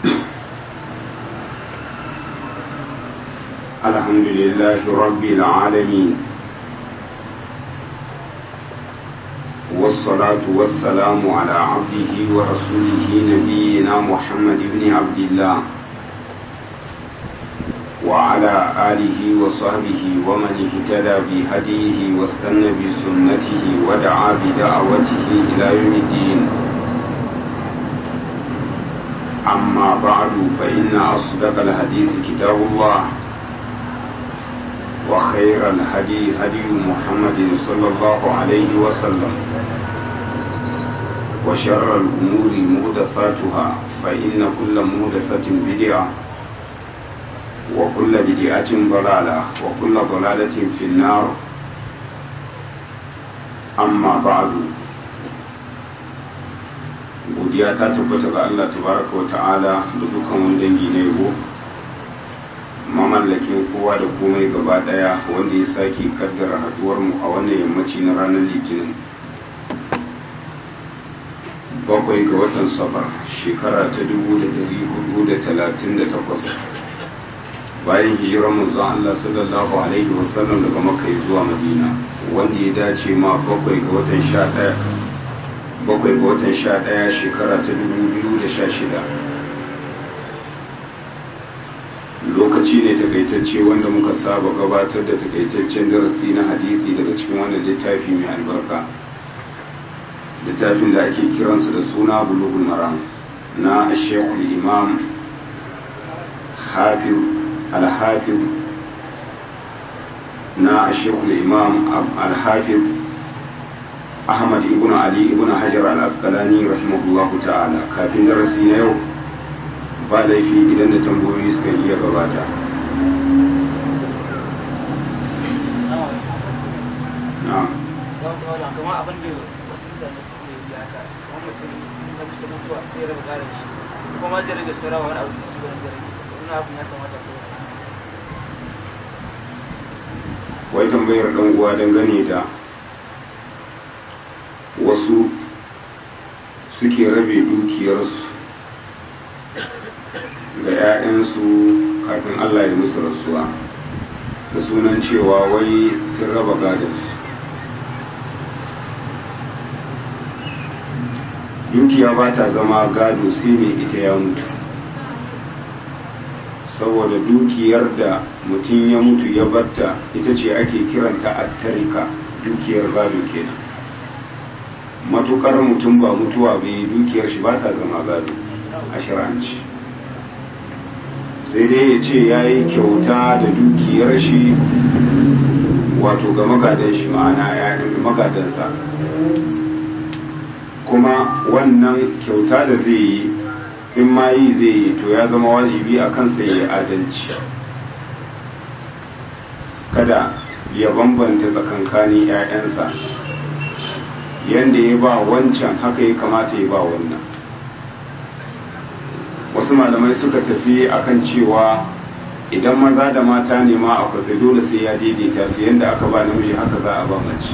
الحمد لله رب العالمين والصلاة والسلام على عبده ورسوله نبينا محمد بن عبد الله وعلى آله وصحبه ومن اهتدى بهديه واستنى بسنته ودعا بدعوته إلى يوم الدين أما بعد فإن أصدق الحديث كتاب الله وخير الهدي هدي محمد صلى الله عليه وسلم وشر الأمور مهدثاتها فإن كل مهدثة بدعة وكل بدعة ضلالة وكل ضلالة في النار أما بعد godiya ta tabbata ga Allah tabaraka wa ta'ala da dukkan wani dangi na yabo mamallakin kowa da komai gaba daya wanda ya sake kaddara haduwar mu a wannan yammaci na ranar litinin bakwai ga watan safar shekara ta dubu da dari hudu da talatin da takwas bayan hijirar manzon Allah sallallahu alaihi wasallam daga makka zuwa madina wanda ya dace ma bakwai ga watan sha daya bakwai ga watan sha daya shekara ta dubu biyu da sha shida lokaci ne takaitacce wanda muka saba gabatar da takaitaccen darasi na hadisi daga cikin wannan littafi mai albarka littafin da ake kiransa da suna bulugul maram na shekul imam hafiz al-hafiz na shekul imam al-hafiz ahmad ibn ali ibn hajar al-asqalani rahimahullahu ta'ala kafin darasi na yau ba laifi idan da tambayoyi suka iya gabata wai tambayar dan uwa dangane da wasu suke rabe dukiyarsu ga 'ya'yansu kafin Allah ya musu rasuwa da sunan cewa wai sun raba gadonsu dukiya ba ta zama gado sai mai ita ya mutu saboda dukiyar da mutum ya mutu ya batta ita ce ake kiranta attarika dukiyar gado kenan matukar mutum ba mutuwa bai dukiyar shi ba ta zama gado a shiranci sai dai ya ce ya yi kyauta da dukiyar shi wato ga magadan shi ma'ana ya magadansa kuma wannan kyauta da zai yi in ma yi zai yi to ya zama wajibi a kansa ya adalci kada ya bambanta tsakankanin 'ya'yansa yadda ya ba wancan haka ya kamata ya ba wannan wasu malamai suka tafi akan cewa idan maza da mata ne ma akwai dole sai ya daidaita su yadda aka ba namiji haka za a ba mace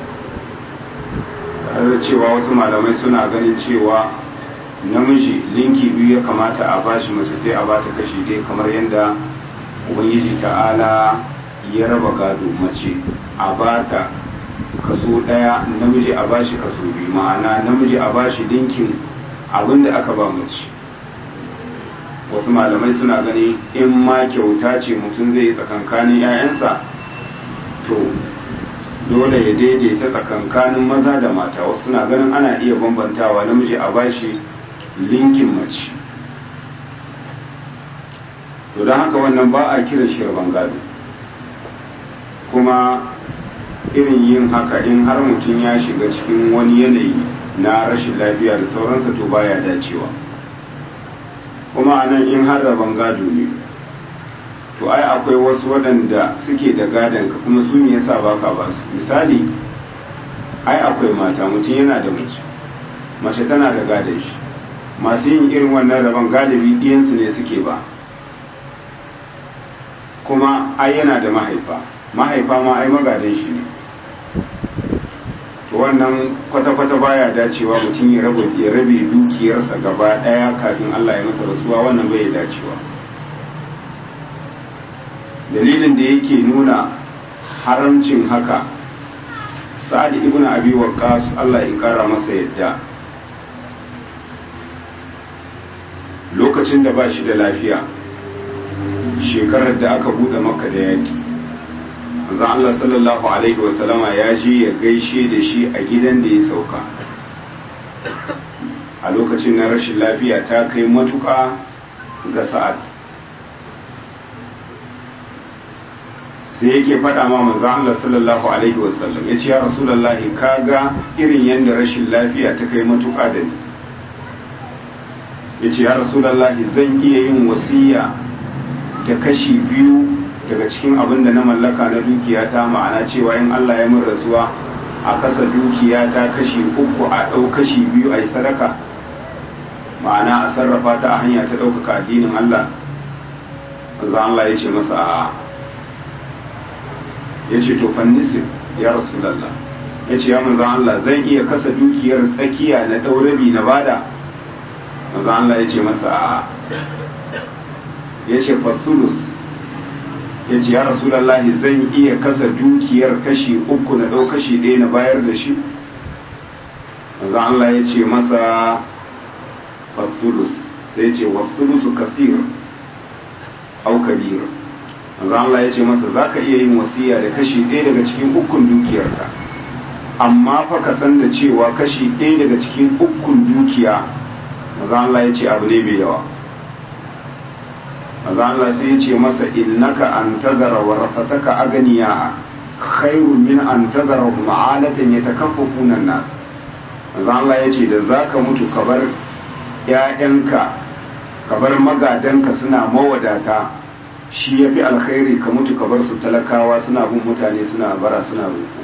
tare da cewa wasu malamai suna ganin cewa namiji linki biyu ya kamata a bashi mace sai a bata kashi dai kamar yadda ubangiji ta'ala ya raba gado mace a bata kaso daya namiji a bashi kaso biyu ma'ana namiji a bashi linkin abinda aka ba mace wasu malamai suna gani in ma kyauta ce mutum zai yi tsakankanin 'ya'yansa to dole ya daidaita tsakankanin maza da mata wasu suna ganin ana iya bambantawa namiji a bashi linkin mace to don haka wannan ba a kiran shi rabon gado kuma irin yin haka in har mutum ya shiga cikin wani yanayi na rashin lafiya da sauransa to baya dacewa kuma a nan in har rabon gado ne to ai akwai wasu waɗanda suke da gadon ka kuma su me yasa baka ba su misali ai akwai mata mutum yana da mace mace tana da gadon shi masu yin irin wannan rabon galibi ɗiyansu ne suke ba kuma ai yana da mahaifa mahaifa ma ai magadan shi ne to wannan kwata-kwata baya dacewa mutum ya rabe ya rabe dukiyarsa gaba daya kafin Allah ya masa rasuwa wannan bai dacewa dalilin da yake nuna haramcin haka sa'ad ibn abi waqqas Allah ya kara masa yadda lokacin da ba shi da lafiya shekarar da aka bude maka da yaki manzo Allah sallallahu alaihi wasallama ya je ya gaishe da shi a gidan da ya sauka a lokacin na rashin lafiya ta kai matuƙa ga sa'ad sai yake faɗa ma manzo Allah sallallahu alaihi wasallam ya ce ya rasulullahi kaga irin yadda rashin lafiya ta kai matuƙa da ni ya ce ya rasulullahi zan iya yin wasiya da kashi biyu daga cikin abin da na mallaka na dukiya ta ma'ana cewa in Allah ya min rasuwa a kasa dukiya ta kashi uku a ɗau kashi biyu a yi sadaka ma'ana a sarrafa ta a hanya ta ɗaukaka addinin Allah manzo Allah ya ce masa a ya ce to fannisif ya rasulallah ya ce ya manzo Allah zan iya kasa dukiyar tsakiya na ɗaurabi na bada manzo Allah ya ce masa a ya ce fasulus ya ce ya rasulallahi zan iya kasa dukiyar kashi uku na ɗau kashi ɗaya na bayar da shi manzo Allah ya ce masa fasulus sai ce wasulusu kasir au kabir manzo Allah ya ce masa zaka iya yin wasiya da kashi ɗaya daga cikin ukun dukiyarka amma fa ka san da cewa kashi ɗaya daga cikin ukun dukiya manzo Allah ya ce abu ne mai yawa manzo Allah sai ya ce masa innaka an tazara warasataka aganiya khairun min an tazara ma'alatan yatakaffafuna nas manzo Allah ya ce da zaka mutu ka bar ƴaƴanka ka bar magadanka suna mawadata shi yafi alkhairi ka mutu ka bar su talakawa suna bin mutane suna bara suna roƙo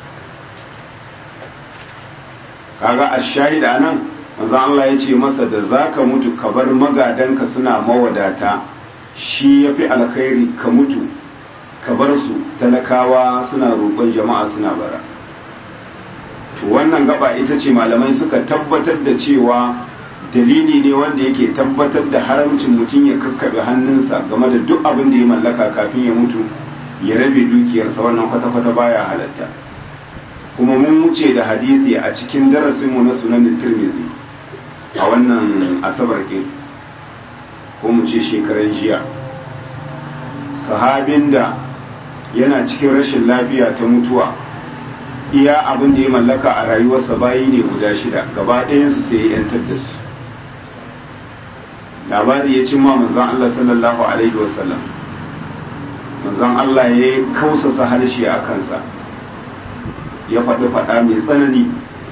kaga ash-shahid anan manzo Allah ya ce masa da zaka mutu ka bar magadanka suna mawadata shi ya fi alkhairi ka mutu ka bar su talakawa suna roƙon jama'a suna bara to wannan gaba ita ce malamai suka tabbatar da cewa dalili ne wanda yake tabbatar da haramcin mutum ya kakkaɓe hannunsa game da duk abin da ya mallaka kafin ya mutu ya rabe dukiyarsa wannan kwata-kwata baya halatta kuma mun wuce da hadisi a cikin darasinmu na sunanin tirmizi a wannan asabar ɗin ko mu ce shekaran jiya sahabin da yana cikin rashin lafiya ta mutuwa iya abin da ya mallaka a rayuwarsa bayi ne guda shida gaba ɗayansu sai ya yantar da su labari ya cimma manzan Allah sallallahu alaihi wasallam manzan Allah ya kausasa harshe a kansa ya faɗi faɗa mai tsanani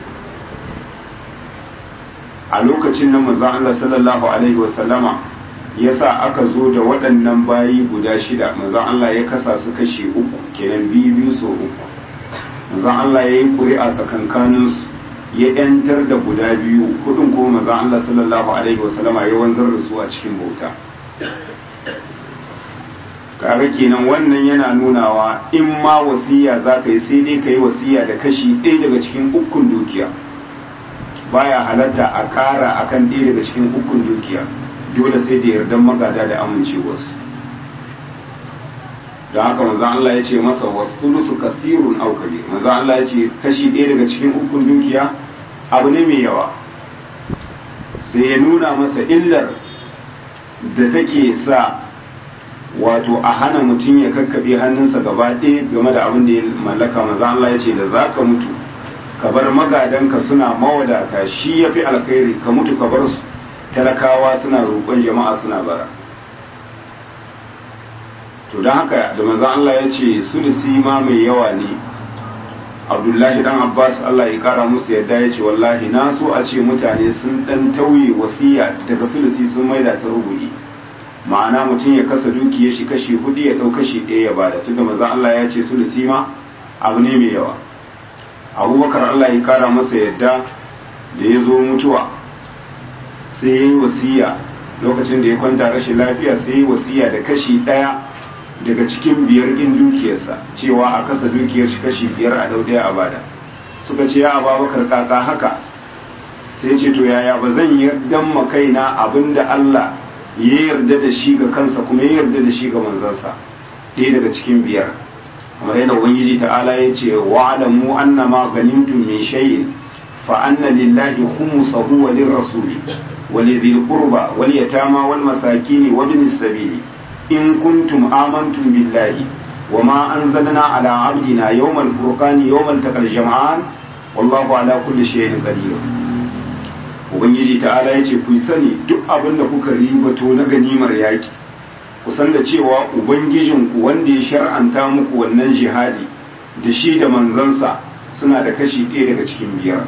a lokacin nan manzan Allah sallallahu alaihi wasallama ya sa aka zo da waɗannan bayi guda shida manzan Allah ya kasa su kashe uku kenan biyu biyu so uku manzan Allah ya yi ƙuri'a tsakankaninsu ya ‘yantar da guda biyu hudun kuma manzan Allah sallallahu alaihi wasallama ya wanzar da su a cikin bauta kaga kenan wannan yana nunawa in ma wasiya za ka yi sai dai ka yi wasiya da kashi ɗaya daga cikin ukun dukiya baya halatta a ƙara akan ɗaya daga cikin ukun dukiya dole sai da yardan magada da amincewarsu da haka manzon Allah ya ce masa wasulusu kasirun aw kabir manzon Allah ya ce kashi ɗaya daga cikin ukun dukiya abu ne mai yawa sai ya nuna masa illar da take sa wato a hana mutum ya kakkaɓe hannunsa gaba ɗaya game da abin da ya mallaka manzon Allah ya ce da za ka mutu ka bar magadanka suna mawadata shi ya fi alkhairi ka mutu ka bar su talakawa suna roƙon jama'a suna bara to don haka da manzan Allah ya ce sulusi ma mai yawa ne abdullahi dan abbas Allah ya kara musu yadda ya ce wallahi na so a ce mutane sun dan tauye wasiya daga sulusi sun maida ta rubu'i ma'ana mutum ya kasa dukiyar shi kashi hudu ya dau kashi ɗaya ya bada tunda manzan Allah ya ce sulusi ma abu ne mai yawa abubakar Allah ya kara masa yadda da ya zo mutuwa sai ya yi wasiya lokacin da ya kwanta rashin lafiya sai ya yi wasiya da kashi ɗaya daga cikin biyar ɗin dukiyarsa cewa a kasa dukiyar shi kashi biyar a dau ɗaya a bada suka ce ya ababakar kaka haka sai ce to yaya ba zan yardan ma kaina abinda Allah ya yarda da shi ga kansa kuma ya yarda da shi ga manzansa ɗaya daga cikin biyar kamar yana ubangiji ta'ala ya ce wa'alamu annama ganimtum min shay'in fa anna lillahi khumsahu wa lirrasuli wa lidhil qurba wal yatama wal masakin wa bin sabili in kuntum amantum billahi wa ma anzalna ala abdina yawmal furqani yawmal taqal jam'an wallahu ala kulli shay'in qadir ubangiji ta'ala ya ce ku sani duk abin da kuka ribato na ganimar yaki ku san da cewa ubangijinku wanda ya shar'anta muku wannan jihadi da shi da manzansa suna da kashi ɗaya daga cikin biyar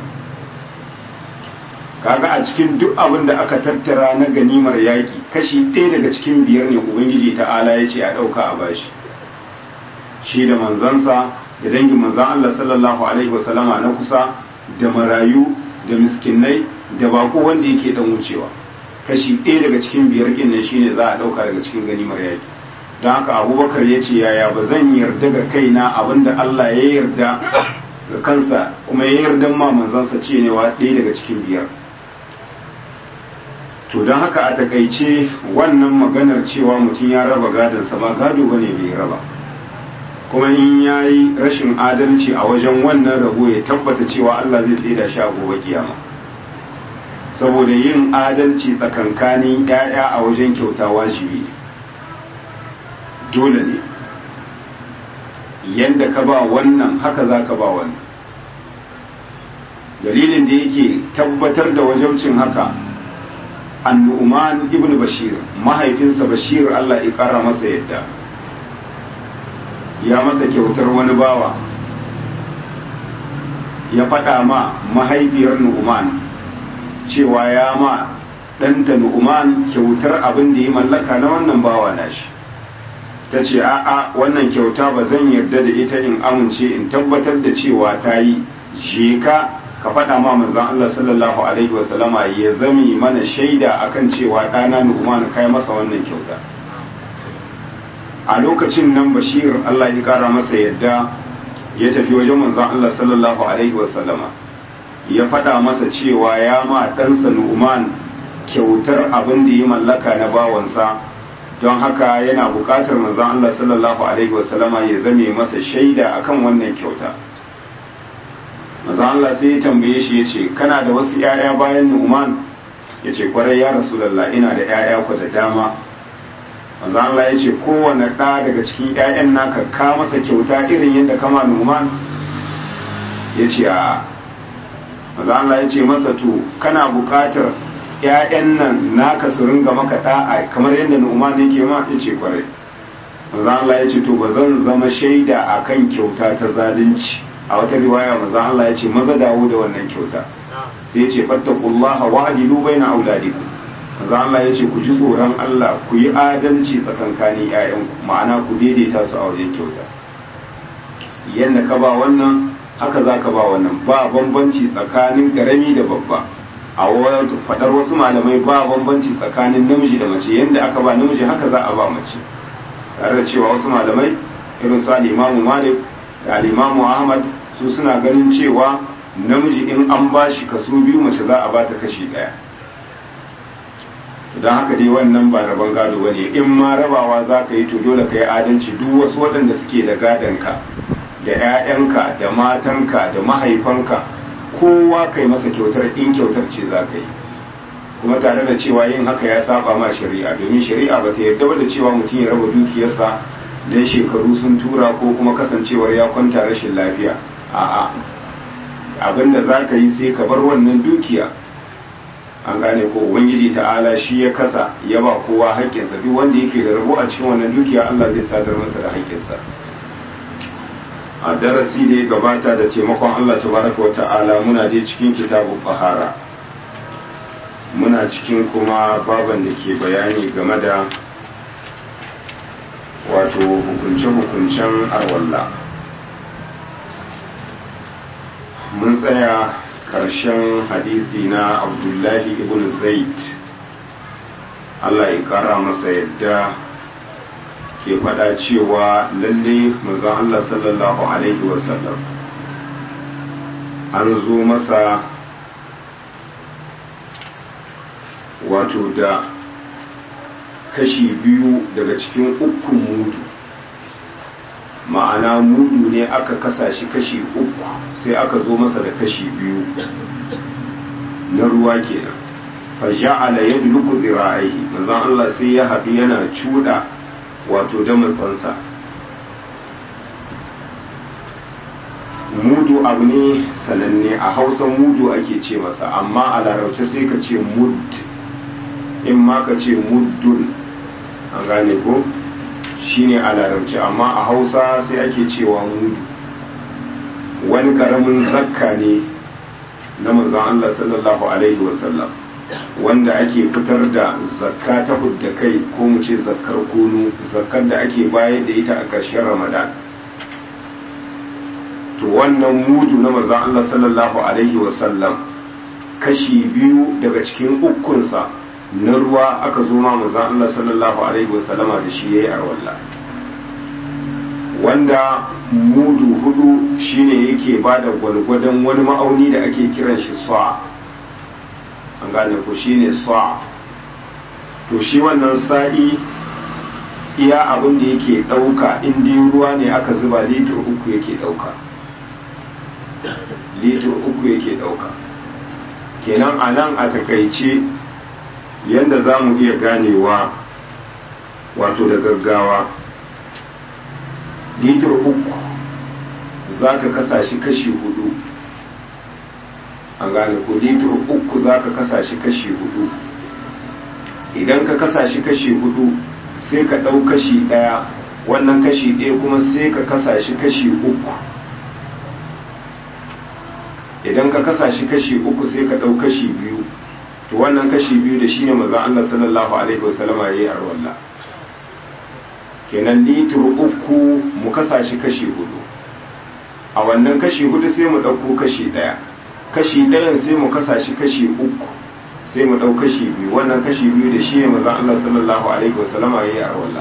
kaga a cikin duk abin da aka tattara na ganimar yaki kashi ɗaya daga cikin biyar ne ubangiji ta'ala ya ce a ɗauka a bashi shi da manzansa da dangin manzan Allah sallallahu alaihi wasallama na kusa da marayu da miskinai da bako wanda yake dan wucewa kashi ɗaya daga cikin biyar kin nan shine za a ɗauka daga cikin ganimar yaki don haka abubakar ya ce yaya ba zan yarda ga kaina abinda Allah ya yarda ga kansa kuma ya yarda ma manzansa ce ne wa ɗaya daga cikin biyar to don haka a takaice wannan maganar cewa mutum ya raba gadonsa ba gado ba ne bai raba kuma in ya yi rashin adalci a wajen wannan rabo ya tabbata cewa Allah zai tsida shi a gobe kiyama saboda yin adalci tsakankanin ‘ya'ya a wajen kyauta wajibi dole ne yadda ka ba wannan haka za ka ba wannan dalilin da yake tabbatar da wajabcin haka annu'man ibn bashir mahaifinsa bashir Allah ya kara masa yadda ya masa kyautar wani bawa ya faɗa ma mahaifiyar nu'man cewa ya ma ɗanta nu'man kyautar abin da ya mallaka na wannan bawa nashi ta ce a'a wannan kyauta ba zan yarda da ita in amince in tabbatar da cewa ta yi je ka ka faɗa ma manzon Allah sallallahu alaihi wa sallama ya zami mana shaida akan cewa ɗana nu'man kai masa wannan kyauta a lokacin nan bashir Allah ya kara masa yadda ya tafi wajen manzon Allah sallallahu alaihi wa sallama ya faɗa masa cewa ya ma ɗansa nu'man kyautar abin da ya mallaka na bawansa don haka yana buƙatar manzon Allah sallallahu alaihi wasallama ya zame masa shaida akan wannan kyauta manzon Allah sai ya tambaye shi ya ce kana da wasu 'ya'ya bayan nu'man ya ce kwarai ya rasulallah ina da 'ya'ya ku da dama manzon Allah ya ce kowane ɗa daga cikin 'ya'yan naka ka masa kyauta irin yadda kama nu'man ya ce a maza Allah ya ce masa to kana buƙatar ‘ya'yan nan naka su ringa maka ɗa'a kamar yadda Nu'man yake ma ya ce kwarai maza Allah ya ce to ba zan zama shaida a kan kyauta ta zalunci a wata riwaya maza Allah ya ce maza dawo da wannan kyauta sai ya ce fattakullaha wa adilu baina auladikum maza Allah ya ce ku ji tsoron Allah ku yi adalci tsakankanin ‘ya'yanku ma'ana ku daidaita su a wajen kyauta yadda ka ba wannan haka za ka ba wannan ba bambanci tsakanin karami da babba a faɗar wasu malamai ba bambanci tsakanin namiji da mace yadda aka ba namiji haka za a ba mace tare da cewa wasu malamai irin su alimamu malik da alimamu ahmad su suna ganin cewa namiji in an ba shi kaso biyu mace za a ba ta kashi ɗaya don haka dai wannan ba rabon gado ba ne in ma rabawa za ka yi to dole ka yi adalci duk wasu waɗanda suke da gadonka da 'ya'yanka da matanka da mahaifanka kowa kai masa kyautar in kyautar ce za ka yi kuma tare da cewa yin haka ya saba ma shari'a domin shari'a ba ta yarda da cewa mutum ya raba dukiyarsa dan shekaru sun tura ko kuma kasancewar ya kwanta rashin lafiya a'a abinda za ka yi sai ka bar wannan dukiya an gane ko ubangiji ta'ala shi ya kasa ya ba kowa haƙƙinsa duk wanda yake da rabo a cikin wannan dukiya Allah zai sadar masa da haƙƙinsa a darasi da ya gabata da taimakon Allah tabaraka wa ta'ala muna dai cikin kitabu fahara muna cikin kuma baban da ke bayani game da wato hukunce-hukuncen arwalla mun tsaya ƙarshen hadisi na abdullahi ibn zaid Allah ya ƙara masa yadda ke faɗa cewa lalle manzon Allah sallallahu alaihi wasallam an zo masa wato da kashi biyu daga cikin ukun mudu ma'ana mudu ne aka kasa shi kashi uku sai aka zo masa da kashi biyu na ruwa kenan faja'ala yadluku dhira'ihi manzon Allah sai ya haɗu yana cuda wato da matsansa mudu abu ne sananne a hausa mudu ake ce masa amma a larabce sai ka ce mud in ma ka ce muddun an gane ko shine a larabci amma a hausa sai ake cewa mudu wani karamin zakka ne na manzon Allah sallallahu alaihi wasallam wanda ake fitar da zakka ta hudda kai ko mu ce zakkar kunu zakkar da ake bayar da ita a ƙarshen ramadan to wannan mudu na manzon Allah sallallahu alaihi wasallam kashi biyu daga cikin ukunsa na ruwa aka zo ma manzon Allah sallallahu alaihi wasallama da shi yayi arwalla wanda mudu hudu shine yake bada gwalgwadon wani ma'auni da ake kiran shi sa'a an gane ko shine sa'a to shi wannan sa'i iya abin da yake dauka in dai ruwa ne aka zuba litir uku yake dauka litir uku yake dauka kenan a nan a takaice yadda za mu iya ganewa wato da gaggawa litir uku za ka kasa shi kashi hudu an gane ko litir uku za ka kasa shi kashi hudu idan ka kasa shi kashi hudu sai ka ɗau kashi ɗaya wannan kashi ɗaya kuma sai ka kasa shi kashi uku idan ka kasa shi kashi uku sai ka ɗau kashi biyu to wannan kashi biyu da shi ne maza Allah sallallahu alaihi wasallama ya yi arwallah kenan litir uku mu kasa shi kashi hudu a wannan kashi hudu sai mu ɗauko kashi ɗaya kashi ɗayan sai mu kasa shi kashi uku sai mu ɗau kashi biyu wannan kashi biyu da shi ne maza Allah sallallahu alaihi wasallama ya yi arwallah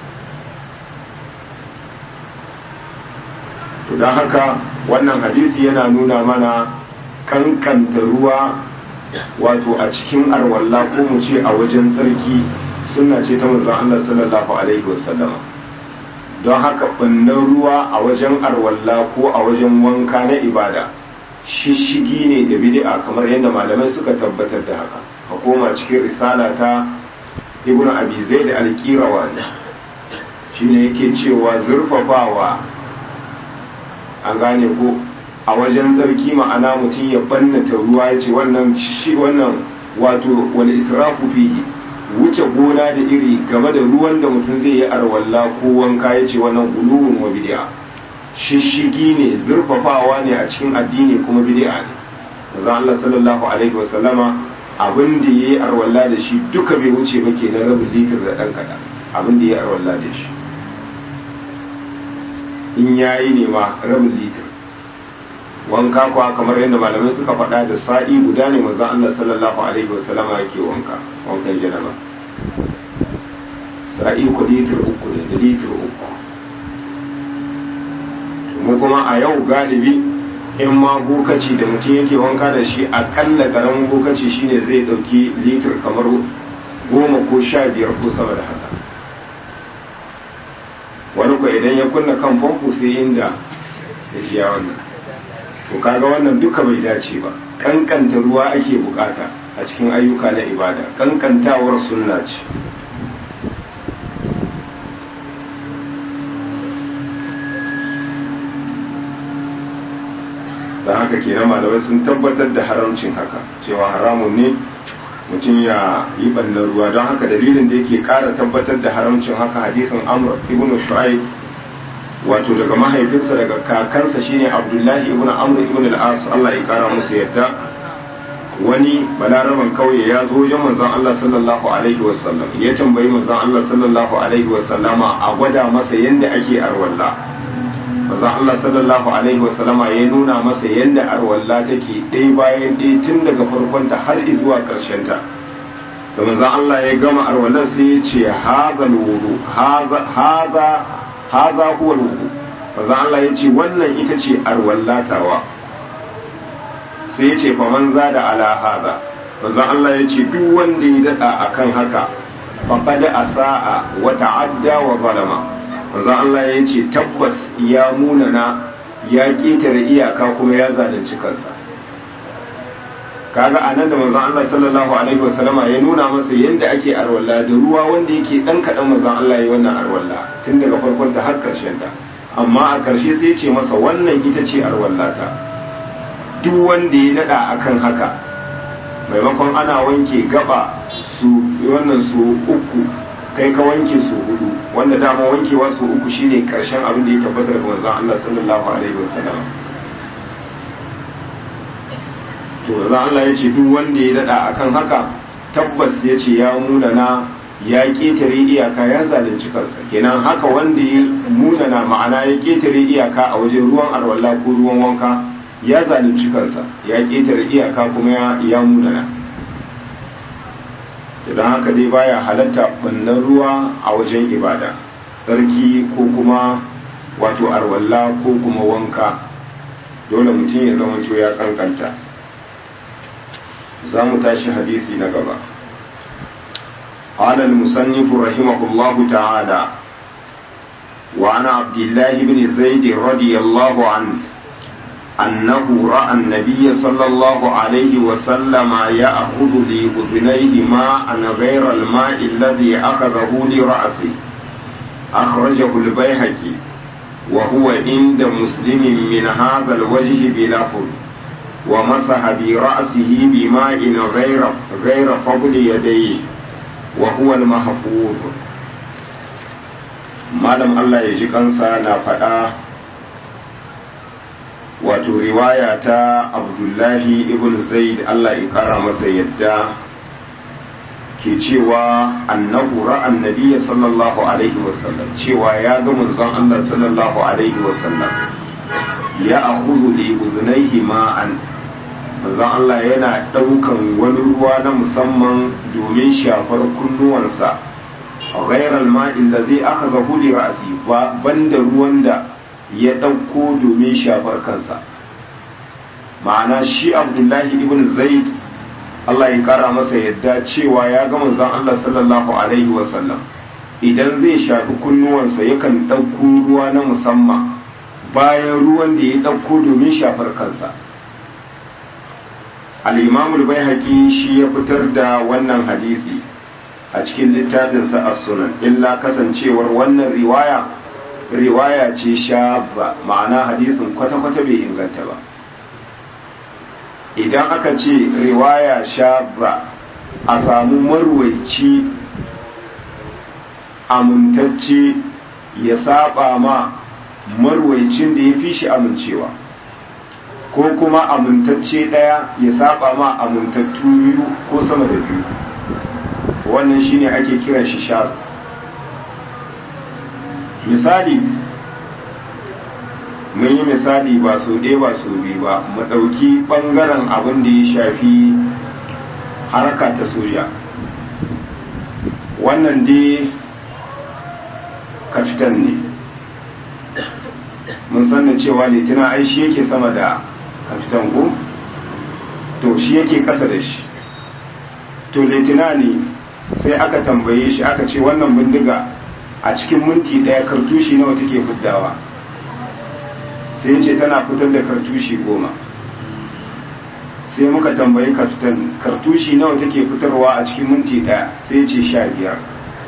to don haka wannan hadisi yana nuna mana kankanta ruwa wato a cikin arwalla ko mu ce a wajen tsarki suna ce ta manzon Allah sallallahu alaihi wasallam don haka bannan ruwa a wajen arwalla ko a wajen wanka na ibada shishigi ne da bid'a kamar yadda malamai suka tabbatar da haka a koma cikin risala ta ibnu abi zaid al-qirawani shine yake cewa zurfafawa an gane ko a wajen zarki ma'ana mutum ya bannata ruwa ya ce wannan shi wannan wato wani israfu fihi wuce gona da iri game da ruwan da mutum zai yi arwalla ko wanka ya ce wannan uluwun wa bid'a shishigi ne zurfafawa ne a cikin addini kuma bid'a ne manzo Allah sallallahu alaihi wasallama abin da yayi arwalla da shi duka bai wuce ba kenan rabin litir da dan kada abin da yayi arwalla da shi in yayi ne ma rabin litir wanka kuwa kamar yadda malamai suka faɗa da sa'i guda ne manzon Allah sallallahu alaihi wasallama yake wanka wankan janaba sa'i ku litir uku ne da litir uku mu kuma a yau galibi in ma bokaci da mutum yake wanka da shi akalla karamin bokaci shine zai ɗauki litir kamar goma ko sha biyar ko sama da haka wani ko idan ya kunna kan famfo sai inda ya shiya wannan to kaga wannan duka bai dace ba kankanta ruwa ake bukata a cikin ayyuka na ibada kankantawar sunna ce da haka kenan malamai sun tabbatar da haramcin haka cewa haramun ne mutum ya yi ɓannan ruwa don haka dalilin da yake ƙara tabbatar da haramcin haka hadisin amr ibn shu'aib wato daga mahaifinsa daga kakansa shine abdullahi ibn amr ibn al-as Allah ya kara musu yadda wani balaraban kauye ya zo wajen manzon Allah sallallahu alaihi wasallam ya tambayi manzon Allah sallallahu alaihi wasallama a gwada masa yanda ake arwalla manzon Allah sallallahu alaihi wasallama ya nuna masa yanda arwalla take ɗaya bayan ɗaya tun daga farkonta har zuwa ƙarshen ta da manzon Allah ya gama arwallar sai ya ce hadha wudu hadha hadha huwa wudu manzon Allah ya ce wannan ita ce arwallatawa sai ya ce faman za da ala haza manzon Allah ya ce duk wanda ya daɗa akan haka faqad asaa wa ta'adda wa zalama manzon Allah ya ce tabbas ya munana ya ƙetare iyaka kuma ya zalunci kansa kaga anan da manzon Allah sallallahu alaihi wasallama ya nuna masa yadda ake arwalla da ruwa wanda yake dan kadan manzon Allah ya wannan arwalla tun daga farkon ta har karshen ta amma a karshe sai ya ce masa wannan ita ce arwallata duk wanda ya nada akan haka maimakon ana wanke gaba su wannan su uku kai ka wanke su hudu wanda dama wankewa su uku shine karshen abin da ya tabbata daga manzon Allah sallallahu alaihi wasallam to manzon Allah ya ce duk wanda ya dada akan haka tabbas ya ce ya munana ya ketare iyaka ya zalunci kansa kenan haka wanda ya munana ma'ana ya ketare iyaka a wajen ruwan arwalla ko ruwan wanka ya zalunci kansa ya ketare iyaka kuma ya munana idan haka dai baya halatta bannan ruwa a wajen ibada tsarki ko kuma wato arwalla ko kuma wanka dole mutum ya zama ya kankanta za mu tashi hadisi na gaba قال المصنف رحمه الله تعالى وعن عبد الله بن زيد رضي الله عنه أنه رأى النبي صلى الله عليه وسلم يأخذ لأذنيه ماء غير الماء الذي أخذه لرأسه أخرجه البيهقي وهو عند مسلم من هذا الوجه بلفظ ومسح برأسه بماء غير غير فضل يديه وهو المحفوظ malam Allah ya ji kansa na faɗa wato riwaya ta abdullahi ibn zaid Allah ya kara masa yadda ke cewa annahu ra'an nabiyya sallallahu alaihi wasallam cewa ya ga manzon Allah sallallahu alaihi wasallam ya akhudhu li udhnayhi ma'an manzon Allah yana daukan wani ruwa na musamman domin shafar kunnuwansa ghairal ma'in ladhi akhadhahu li ra'si ba banda ruwan da ya ɗauko domin shafar kansa ma'ana shi abdullahi ibn zaid Allah ya kara masa yadda cewa ya ga manzon Allah sallallahu alaihi wasallam idan zai shafi kunnuwansa yakan ɗauko ruwa na musamman bayan ruwan da ya ɗauko domin shafar kansa al-imamul baihaqi shi ya fitar da wannan hadisi a cikin littafinsa as-sunan illa kasancewar wannan riwaya riwaya ce shabba ma'ana hadisin kwata-kwata bai inganta ba idan aka ce riwaya shabba a samu marwaici amintacce ya saba ma marwaicin da ya fi shi amincewa ko kuma amintacce ɗaya ya saba ma amintattu biyu ko sama da biyu wannan shine ake kiran shi shabba misali mun yi misali ba so ɗaya ba so biyu ba mu ɗauki ɓangaren abin da ya shafi haraka ta soja wannan dai kafitan ne mun san da cewa litina ai shi yake sama da kafitan ko to shi yake ƙasa da shi to litina ne sai aka tambaye shi aka ce wannan bindiga a cikin minti ɗaya kartushi nawa take fiddawa sai ce tana fitar da kartushi goma sai muka tambayi kafitan kartushi nawa take fitarwa a cikin minti ɗaya sai ce sha biyar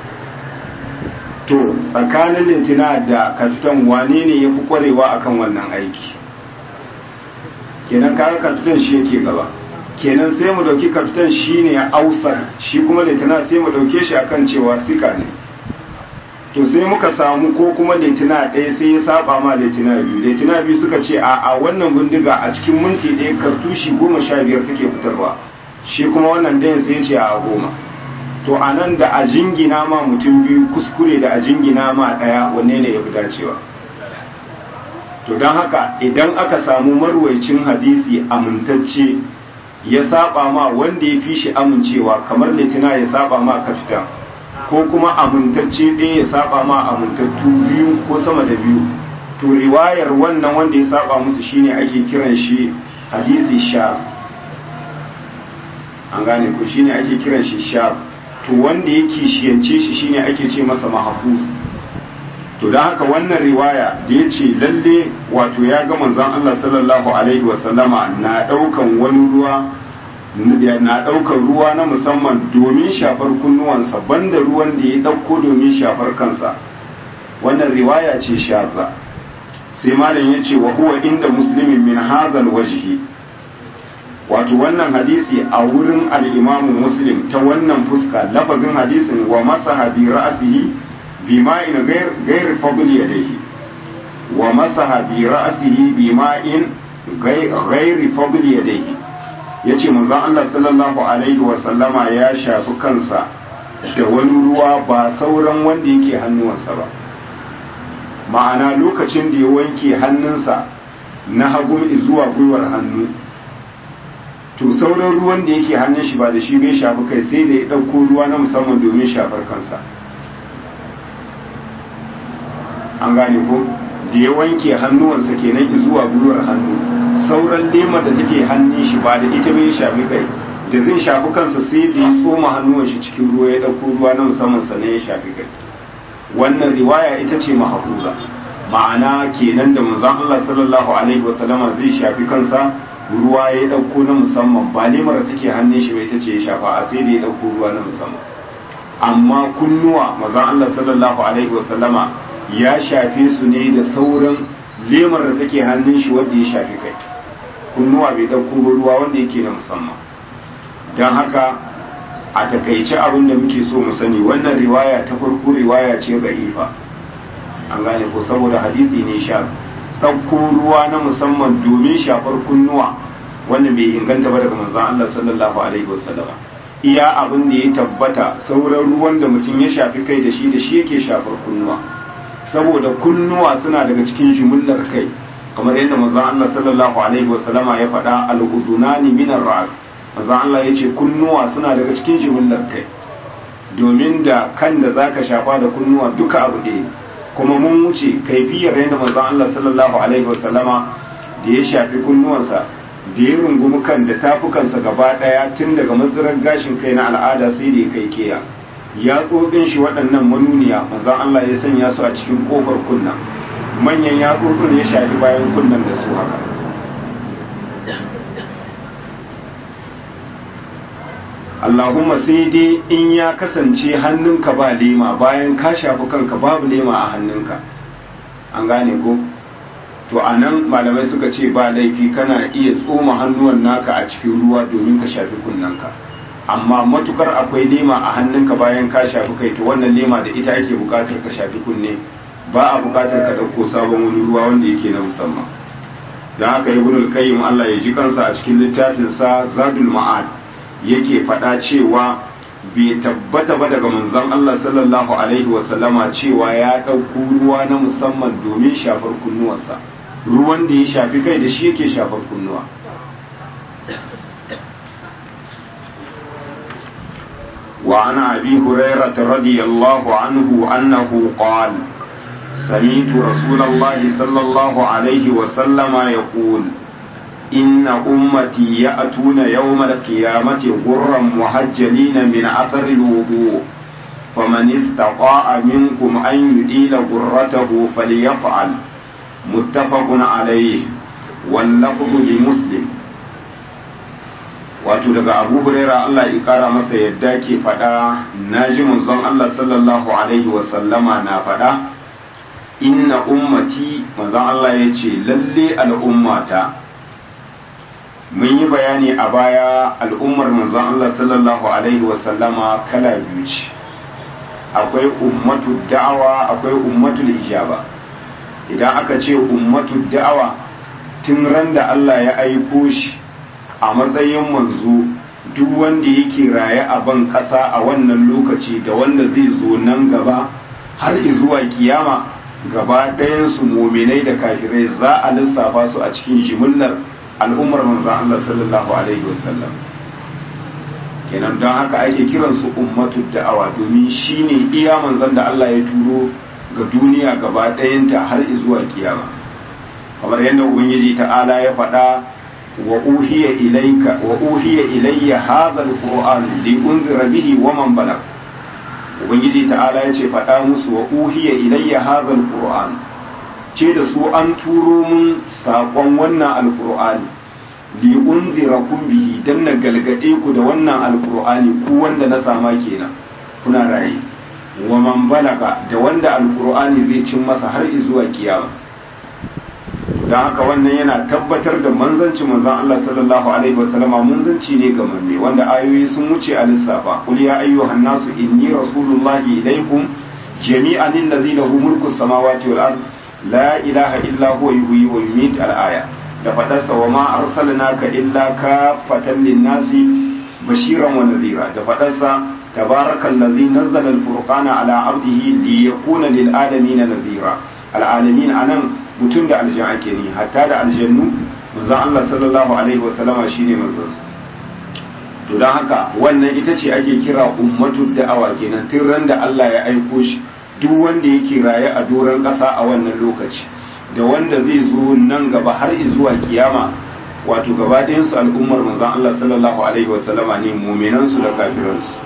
to tsakanin lintina da kafitan wane ne ya fi kwarewa akan wannan aiki kenan kaga kafitan shi yake gaba kenan sai mu dauki kafitan shi ne a ausar shi kuma lintina sai mu dauke shi akan cewa sika ne to sai muka samu ko kuma litina ɗaya sai ya saba ma litina biyu litina biyu suka ce a a wannan bindiga a cikin minti ɗaya kartushi goma sha biyar take fitarwa shi kuma wannan ɗayan sai ya ce a goma to a nan da a jingina ma mutum biyu kuskure da a jingina ma ɗaya wanne ne ya fi dacewa to don haka idan aka samu marwaicin hadisi amintacce ya saba ma wanda ya fi shi amincewa kamar litina ya saba ma kafitan ko kuma amintacce ɗaya ya saba ma amintattu biyu ko sama da biyu to riwayar wannan wanda ya saba musu shine ake kiran shi hadisi sha an gane ko shine ake kiran shi sha to wanda ya kishiyance shi shine ake ce masa mahfuz to don haka wannan riwaya da ya ce lalle wato ya ga manzon Allah sallallahu alaihi wasallama na daukan wani ruwa na daukar ruwa na musamman domin shafar kunnuwansa banda ruwan da ya dauko domin shafar kansa wannan riwaya ce shaza sai malam ya ce wa huwa inda muslimin min hadhal wajhi wato wannan hadisi a wurin al-imamu muslim ta wannan fuska lafazin hadisin wa masaha bi ra'sihi bima'in gairi fadli yadayhi wa masaha bi ra'sihi bima'in gairi fadli yadayhi yace manzon Allah sallallahu alaihi wa sallama ya shafi kansa da wani ruwa ba sauran wanda yake hannuwansa ba ma'ana lokacin da ya wanke hannunsa na hagu zuwa gwiwar hannu to sauran ruwan da yake hannun shi ba da shi bai shafi kai sai da ya ɗauko ruwa na musamman domin shafar kansa an gane ko da ya wanke hannuwansa kenan zuwa gwiwar hannu sauran lemar da take hannun shi ba da ita bai shafi kai da zai shafi kansa sai da ya tsoma hannuwan shi cikin ruwa ya ɗauko ruwa na musamman sannan ya shafi kai wannan riwaya ita ce mahafuza ma'ana kenan da manzon Allah sallallahu alaihi wasallama zai shafi kansa ruwa ya ɗauko na musamman ba lemar da take hannun shi bai ta ce ya shafa a sai da ya ɗauko ruwa na musamman amma kunnuwa manzon Allah sallallahu alaihi wasallama ya shafe su ne da sauran lemar da take hannun shi wanda ya shafi kai kunnuwa bai ɗauko ruwa wanda yake na musamman don haka a takaice abin da muke so mu sani wannan riwaya ta farko riwaya ce za'ifa an gane ko saboda hadisi ne sha ɗauko ruwa na musamman domin shafar kunnuwa wannan bai inganta ba daga manzon Allah sallallahu alaihi wasallama iya abin da ya tabbata sauran ruwan da mutum ya shafi kai da shi da shi yake shafar kunnuwa saboda kunnuwa suna daga cikin jumullar kai kamar yadda manzon Allah sallallahu alaihi wasallama ya faɗa al-uzunani min ar-ras manzon Allah yace kunnuwa suna daga cikin jumullar kai domin da kan da zaka shafa da kunnuwa duka abu ɗaya kuma mun wuce kaifiyar yadda manzon Allah sallallahu alaihi wasallama da ya shafi kunnuwansa da ya rungumi kan da tafukansa gaba ɗaya tun daga matsirar gashin kai na al'ada sai da ya kai keya ya tsotsin shi waɗannan manuniya manzon Allah ya sanya su a cikin kofar kunna manyan ya tsotsin ya shafi bayan kunnan da su haka Allahumma sai dai in ya kasance hannunka ba lema bayan ka shafi kanka babu lema a hannunka an gane ko to a nan malamai suka ce ba laifi kana iya tsoma hannuwan naka a cikin ruwa domin ka shafi kunnanka amma matukar akwai lema a hannunka bayan ka shafi kai to wannan lema da ita ake bukatar ka shafi kunne ba a bukatar ka dauko sabon wani ruwa wanda yake na musamman dan haka ibnul qayyim Allah ya ji kansa a cikin littafin sa zadul ma'ad yake faɗa cewa bai tabbata ba daga manzon Allah sallallahu alaihi wa sallama cewa ya ɗauko ruwa na musamman domin shafar kunnuwansa ruwan da ya shafi kai da shi yake shafar kunnuwa وعن أبي هريرة رضي الله عنه أنه قال سمعت رسول الله صلى الله عليه وسلم يقول إن أمتي يأتون يوم القيامة غرا محجلين من أثر الوضوء فمن استطاع منكم أن يديل غرته فليفعل متفق عليه واللفظ لمسلم wato daga abu huraira Allah ya kara masa yadda ke faɗa na ji manzon Allah sallallahu alaihi wasallama na faɗa inna ummati manzon Allah ya ce lalle al'ummata mun yi bayani a baya al'ummar manzon Allah sallallahu alaihi wasallama kala biyu ce akwai ummatu da'awa akwai ummatul ijaba idan aka ce ummatu da'awa tun ran da Allah ya aiko shi a matsayin manzo duk wanda yake raye a ban ƙasa a wannan lokaci da wanda zai zo nan gaba har zuwa kiyama gaba ɗayansu muminai da kafirai za a lissafa su a cikin jimillar al'ummar manzan Allah sallallahu alaihi wasallam kenan don haka ake kiransu ummatu da'awa domin shine iya manzan da Allah ya turo ga duniya gaba ɗayanta har zuwa kiyama kamar yadda ubangiji ta'ala ya faɗa wa uhiya ilayka wa uhiya ilayya hadha alquran li unzira bihi wa man balag ubangiji ta'ala yace faɗa musu wa uhiya ilayya hadha alquran ce da su an turo mun saƙon wannan alqur'ani li unzirakum bihi dan na galgade ku da wannan alqur'ani ku wanda na sama kenan kuna raye wa man balaga da wanda alqur'ani zai cin masa har zuwa kiyama don haka wannan yana tabbatar da manzanci manzan Allah sallallahu alaihi wasallama manzanci ne ga mamme wanda ayoyi sun wuce a lissafa qul ya ayyuhan nasu inni rasulullahi ilaikum jami'an allazi lahu mulku samawati wal ard la ilaha illa huwa yuhyi wa yumiit al aya da fadarsa wa ma arsalnaka illa kafatan lin-nasi bashiran wa nadhira da fadarsa tabarakallazi nazzala al-furqana ala abdihi liyakuna lil alamin nadhira al alamin anan mutum da aljan ake ni hatta da aljannu manzon Allah sallallahu alaihi wa sallama shine manzon to dan haka wannan ita ce ake kira ummatu da'awa kenan tun ran da Allah ya aiko shi duk wanda yake raye a doron ƙasa a wannan lokaci da wanda zai zo nan gaba har zuwa kiyama wato gaba ɗayan su al'ummar manzon Allah sallallahu alaihi wa sallama ne mu'minan su da kafiran su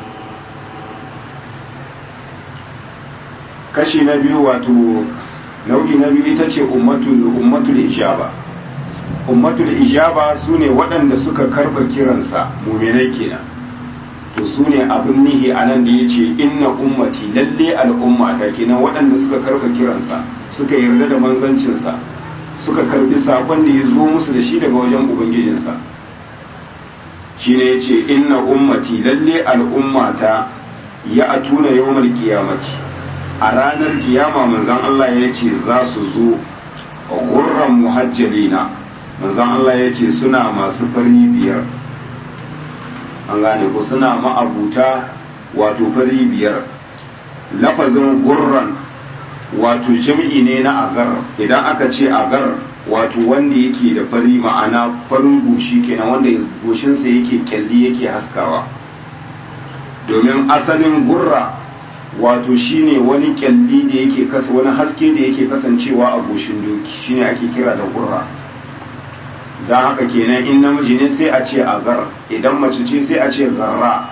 kashi na biyu wato nau'i na biyu ita ce ummatul ijaba ummatul ijaba su ne waɗanda suka karɓa kiransa muminai kenan to su ne abin nihi a nan da ya ce inna ummati lalle al'umma ta kenan waɗanda suka karɓa kiransa suka yarda da manzancinsa suka karɓi saƙon da ya zo musu da shi daga wajen ubangijinsa shi ne ya ce inna ummati lalle al'umma ta ya atuna yawmal kiyamati a ranar kiyama manzan Allah ya ce za su zo gurran muhajjalina manzan Allah ya ce suna masu fari biyar an gane ku suna ma'abuta wato fari biyar lafazin gurran wato jam'i ne na agar idan aka ce agar wato wanda yake da fari ma'ana farin goshi kenan wanda goshinsa yake kyalli yake haskawa domin asalin gurra wato shine wani kyalli da yake kasa wani haske da yake kasancewa a goshin doki shine ake kira da gurra don haka kenan in namiji ne sai a ce agar idan mace ce sai a ce garra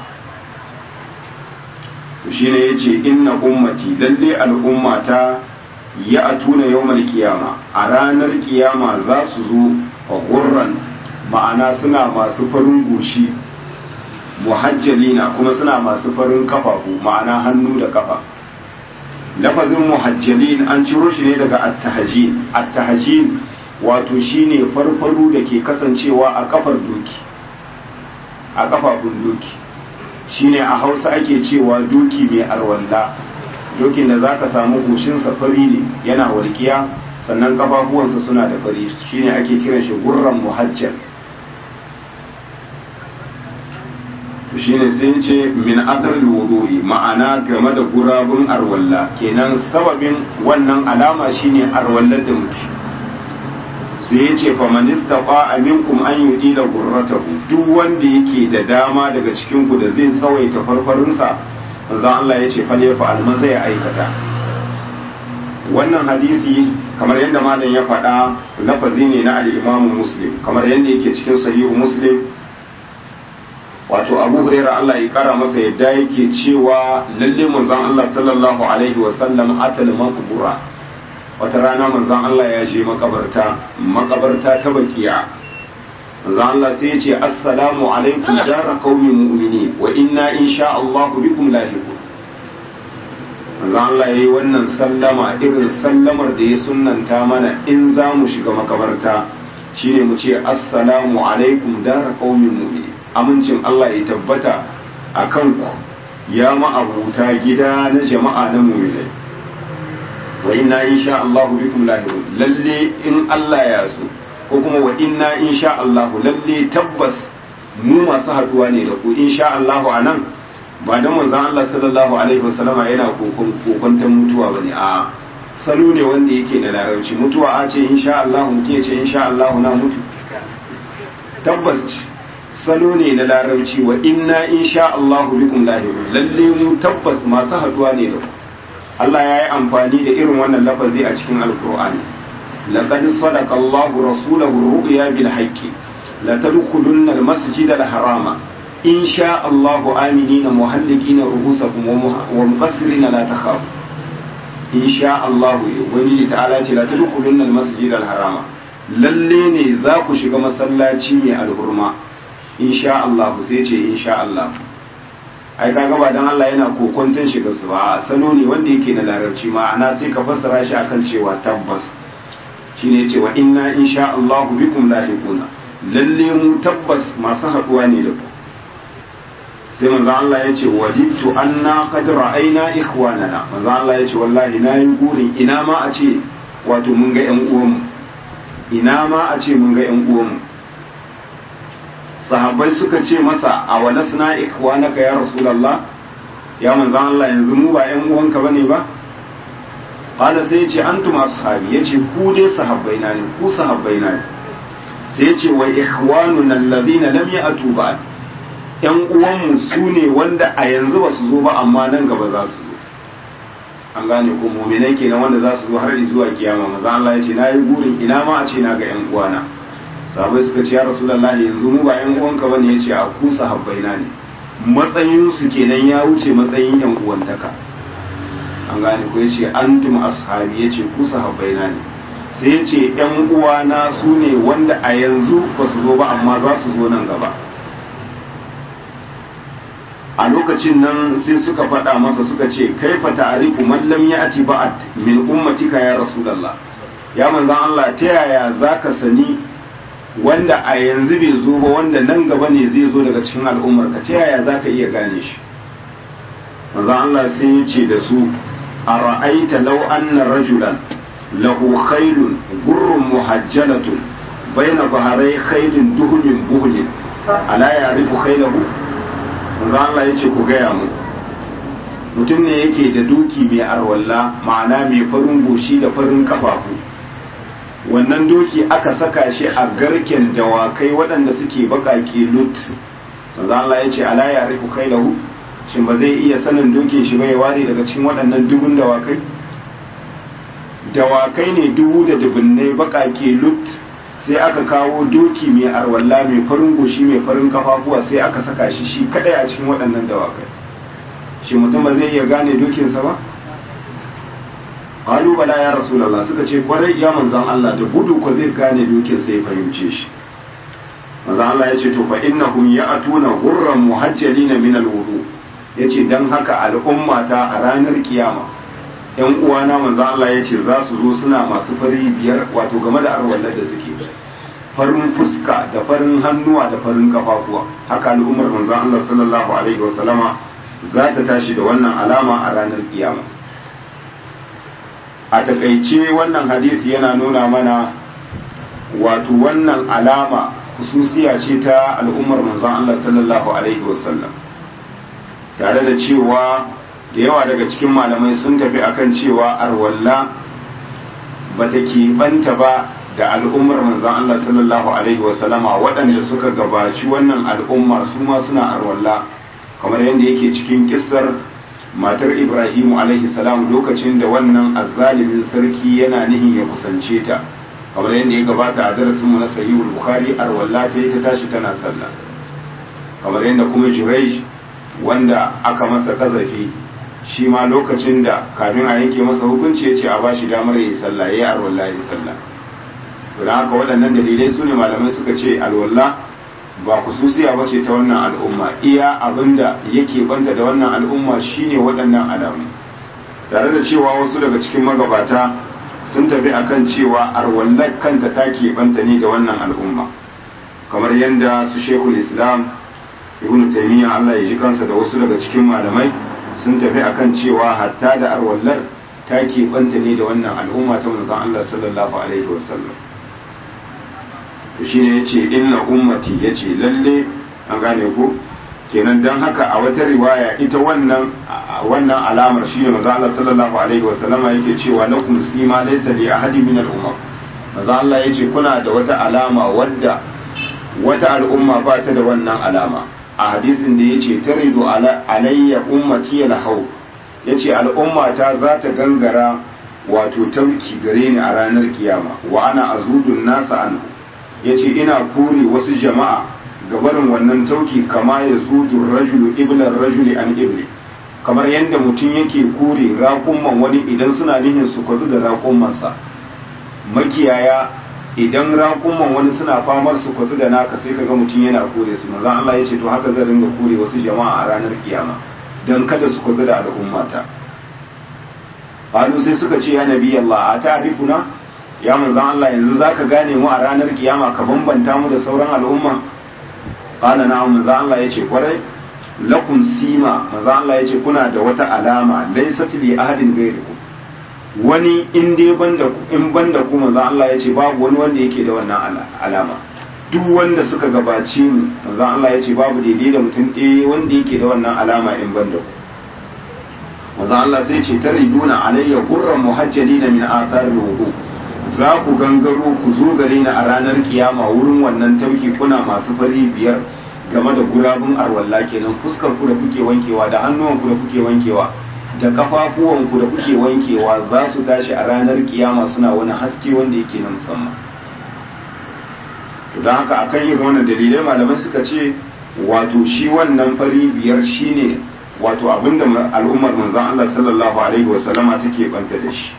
shine yace inna ummati lalle al'ummata ya atuna yawmal kiyama a ranar kiyama za su zo a gurran ma'ana suna masu farin goshi muhajjalina kuma suna masu farin kafafu ma'ana hannu da kafa lafazin muhajjalin an ciro shi ne daga attahajin attahajin wato shine farfaru da ke kasancewa a kafar doki a kafafun doki shine a hausa ake cewa doki mai arwalla dokin da zaka samu goshinsa fari ne yana walƙiya sannan kafafuwansa suna da fari shine ake kiran shi gurran muhajjal shine sai ce min adar wudu'i ma'ana game da gurabun arwalla kenan sababin wannan alama shine arwallar da muke sai ya ce faman istafa minkum an yudila gurratahu duk wanda yake da dama daga cikin ku da zai tsawaita farfarinsa manzo Allah ya ce fal ya fa'al maza ya aikata wannan hadisi kamar yadda malam ya faɗa lafazi ne na al-Imam Muslim kamar yadda yake cikin sahihu Muslim wato abu huraira Allah ya kara masa yadda yake cewa lalle manzon Allah sallallahu alaihi wa sallam atal maqbura wata rana manzon Allah ya je makabarta makabarta ta bakiya manzon Allah sai ya ce assalamu alaikum dara qaumin mu'minin wa inna insha Allah bikum lahiqun manzon Allah yayi wannan sallama irin sallamar da ya sunnanta mana in za mu shiga makabarta shine mu ce assalamu alaikum dara qaumin mu'minin amincin Allah ya tabbata a kanku ya ma'abuta gida na jama'a na muminai wa inna insha Allah bikum lahirun lalle in Allah ya so ko kuma wa inna insha Allah lalle tabbas mu masu haduwa ne da ku insha Allah anan ba da manzon Allah sallallahu alaihi wasallama yana kokon kokontan mutuwa bane a salo ne wanda yake da larabci mutuwa a ce insha Allah mutum ya ce insha Allah na mutu tabbas salo ne na larabci wa inna insha Allahu bikum lahirun lalle mu tabbas masu haduwa ne da ku Allah ya yi amfani da irin wannan lafazi a cikin alkur'ani laqad sadaqa Allahu rasulahu ru'ya bil haqqi la tadkhulunna al-masjid al-harama in sha Allahu aminina muhallikina ru'usakum wa muqassirina la takhafu in sha Allahu ubangiji ta'ala ce la tadkhulunna al-masjid al-harama lalle ne za ku shiga masallaci mai alhurma in sha Allahu sai ce in sha Allah ai kaga ba dan Allah yana kokonton shiga su ba salo ne wanda yake na larabci ma'ana sai ka fassara shi akan cewa tabbas shine yace wa inna insha Allahu bikum lahiquna lalle mu tabbas masu haduwa ne da ku sai manzo Allah ya ce wadittu anna qad ra'ayna ikhwanana manzo Allah ya ce wallahi na yi gurin ina ma a ce wato mun ga ƴan uwanmu ina ma a ce mun ga ƴan uwanmu sahabbai suka ce masa a wa nasna ikhwanaka ya rasulullah ya manzo Allah yanzu mu ba ƴan uwanka bane ba qala sai ya ce antum ashabi yace ku dai sahabbai na ne ku sahabbai na ne sai ya ce wa ikhwanuna alladhina lam ya'tu ba'd yan uwanmu su ne wanda a yanzu ba su zo ba amma nan gaba za su zo an gane ko muminai kenan wanda za su zo har zuwa kiyama maza Allah ya ce na yi burin ina ma a ce na ga yan uwana sabai suka ce ya rasulullahi yanzu mu ba yan uwanka bane ya ce a ku sahabbai na ne matsayin su kenan ya wuce matsayin yan uwantaka an gane ko ya ce antum ashabi ya ce ku sahabbai na ne sai ya ce yan uwana su ne wanda a yanzu ba su zo ba amma za su zo nan gaba a lokacin nan sai suka faɗa masa suka ce kaifa ta'rifu man lam ya'ti ba'd min ummatika ya rasulullah ya manzon Allah ta yaya zaka sani wanda a yanzu bai zo ba wanda nan gaba ne zai zo daga cikin al'ummar ka ta yaya zaka iya gane shi manzon Allah sai ya ce da su ara'aita law anna rajulan lahu khaylun gurrun muhajjalatun bayna dhaharai khaylin duhmin buhlin ala ya'rifu khaylahu manzo Allah ya ce ku gaya mu mutum ne yake da doki mai arwalla ma'ana mai farin goshi da farin kafafu wannan doki aka saka shi a garken dawakai waɗanda suke baƙaƙe lut manzo Allah ya ce ala ya rifu kai lahu shin ba zai iya sanin dokin shi bai ware daga cikin waɗannan dubun dawakai dawakai ne dubu da dubunnai baƙaƙe lut sai aka kawo doki mai arwalla mai farin goshi mai farin kafafuwa sai aka saka shi shi kadai a cikin waɗannan dawakai shi mutum ba zai iya gane dokinsa ba qalu bala ya rasulullah suka ce kwarai ya manzon Allah da gudu ko zai gane dokinsa ya fahimce shi manzon Allah ya ce to fa innahum ya'tuna ghurran muhajjalina min alwudu yace dan haka al'ummata a ranar kiyama yan uwana manzo Allah ya ce za su zo suna masu fari biyar wato game da arwallar da suke farin fuska da farin hannuwa da farin kafafuwa haka al'ummar manzo Allah sallallahu alaihi wa sallama za ta tashi da wannan alama a ranar kiyama a takaice wannan hadisi yana nuna mana wato wannan alama hususiya ce ta al'ummar manzon Allah sallallahu alaihi wa sallam tare da cewa da yawa daga cikin malamai sun tafi akan cewa arwalla bata keɓanta ba da al'ummar manzan Allah sallallahu Alaihi wasallama waɗanda suka gabaci wannan al'umma su ma suna arwalla kamar yadda yake cikin kissar matar Ibrahimu alaihi salam lokacin da wannan azzalimin sarki yana nihin ya kusance ta kamar yadda ya gabata a darasinmu na sahihul bukhari arwalla ta yi ta tashi tana sallah kamar yadda kuma Jurayj wanda aka masa kazafi shi ma lokacin da kafin a yanke masa hukunci ya ce a ba shi damar yi sallah ya yi alwallah ya yi sallah don haka waɗannan dalilai su ne malamai suka ce alwallah ba kususiya ba ce ta wannan al'umma iya abin da yake banta da wannan al'umma shine waɗannan alamu tare da cewa wasu daga cikin magabata sun tafi akan cewa alwallah kanta ta banta ne da wannan al'umma kamar yadda su shekul islam ibn taymiyyah Allah ya ji kansa da wasu daga cikin malamai sun tafi akan cewa hatta da arwallar ta keɓanta ne da wannan al'umma ta manzon Allah sallallahu alaihi wasallam to shine yace inna ummati yace lalle an gane ko kenan dan haka a wata riwaya ita wannan wannan alamar shine manzon Allah sallallahu alaihi wasallam yake cewa lakum sima laysa li ahadin min al-umam manzon Allah yace kuna da wata alama wadda wata al'umma ba ta da wannan alama a hadisin da ya ce taridu alayya ummati alhau ya ce al'ummata za ta gangara wato tauki gare ni a ranar kiyama wa ana azudun nasa anhu yace ina kore wasu jama'a ga barin wannan tauki kama ya zudu rajulu iblar rajuli an ibli kamar yadda mutum yake kore raƙumman wani idan suna nihin su kwazu da raƙummansa makiyaya idan raƙumman wani suna famar su kwazu da naka sai kaga mutum yana kore su manzon Allah ya ce to haka zan ringa kore wasu jama'a a ranar kiyama dan kada su kwazu da al'ummata Halu sai suka ce ya nabi Allah a ta'rifuna ya manzon Allah yanzu zaka gane mu a ranar kiyama ka bambanta mu da sauran al'umma qala na'am manzon Allah ya ce kwarai lakum sima manzon Allah ya ce kuna da wata alama laysat li ahadin ghayrikum wani in dai banda in banda ku manzon Allah ya ce babu wani wanda yake da wannan alama duk wanda suka gabace mu manzon Allah ya ce babu daidai da mutum ɗaya wanda yake da wannan alama in banda ku manzon Allah sai ce tariduna alayya qurran muhajjalina min athar wudu za ku gangaro ku zo gare ni a ranar kiyama wurin wannan tauki kuna masu fari biyar game da gurabun arwalla kenan fuskar ku da kuke wankewa da hannuwan ku da kuke wankewa da kafafuwan ku da kuke wankewa za su tashi a ranar kiyama suna wani haske wanda yake na musamman to don haka akan yin wannan dalilai malamai suka ce wato shi wannan fari biyar shine wato abinda al'ummar manzon Allah sallallahu alaihi wasallama take banta da shi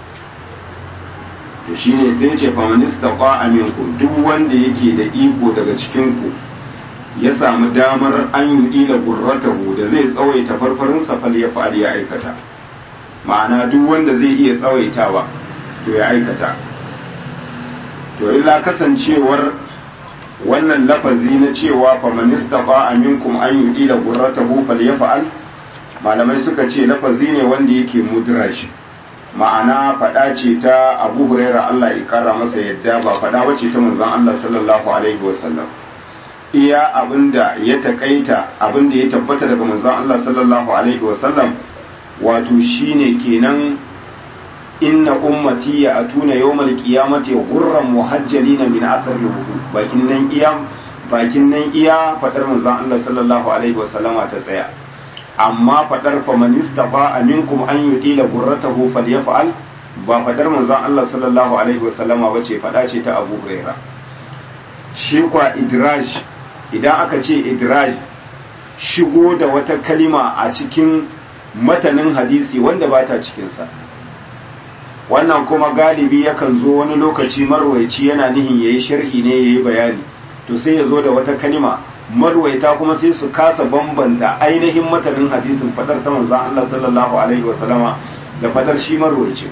to shine sai ce famanista a minkum duk wanda yake da iko daga cikin ku ya samu damar an yi ila gurratahu da zai tsawaita farfarin fal ya fa'ali ya aikata ma'ana duk wanda zai iya tsawaitawa to ya aikata to illa kasancewar wannan lafazi na cewa famanista a minkum an yi ila gurratahu fal ya fa'al malamai suka ce lafazi ne wanda yake mudrash ma'ana faɗa ce ta abu huraira Allah ya kara masa yadda ba faɗa bace ta manzon Allah sallallahu alaihi wasallam iya abinda ya takaita abinda ya tabbata daga manzon Allah sallallahu alaihi wasallam wato shine kenan inna ummati ya atuna yawmal qiyamati ghurran muhajjalina min athar wudu bakin nan iya bakin nan iya fadar manzon Allah sallallahu alaihi wasallama ta tsaya amma fadar faman istafa minkum an yudila gurratahu falyaf'al ba fadar manzon Allah sallallahu alaihi wasallama bace fada ce ta Abu Huraira shi kwa idraj idan aka ce idraj shigo da wata kalima a cikin matanin hadisi wanda ba ta cikinsa wannan kuma galibi yakan zo wani lokaci marwaici yana nihin yayi sharhi ne yayi bayani to sai ya zo da wata kalima marwaita kuma sai su kasa bambanta ainihin matanin hadisin fadar ta manzon Allah sallallahu alaihi wasallama da fadar shi marwaici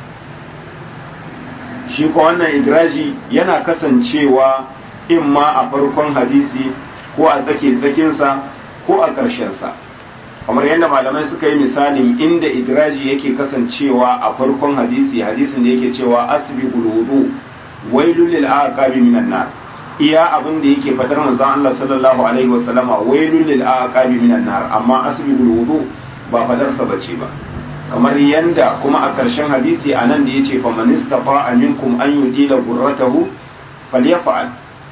shi ko wannan idraji yana kasancewa in ma a farkon hadisi ko a tsake tsakinsa ko a ƙarshensa kamar yadda malamai suka yi misalin inda idraji yake kasancewa a farkon hadisi hadisin da yake cewa asbi wudu wailul lil aqabi minan nar iya abin da yake fadar manzon Allah sallallahu alaihi wasallama wailul lil aqabi minan nar amma asbi wudu ba fadar sa bace ba kamar yanda kuma a ƙarshen hadisi anan da yace faman istata'a minkum an yudila gurratahu falyaf'al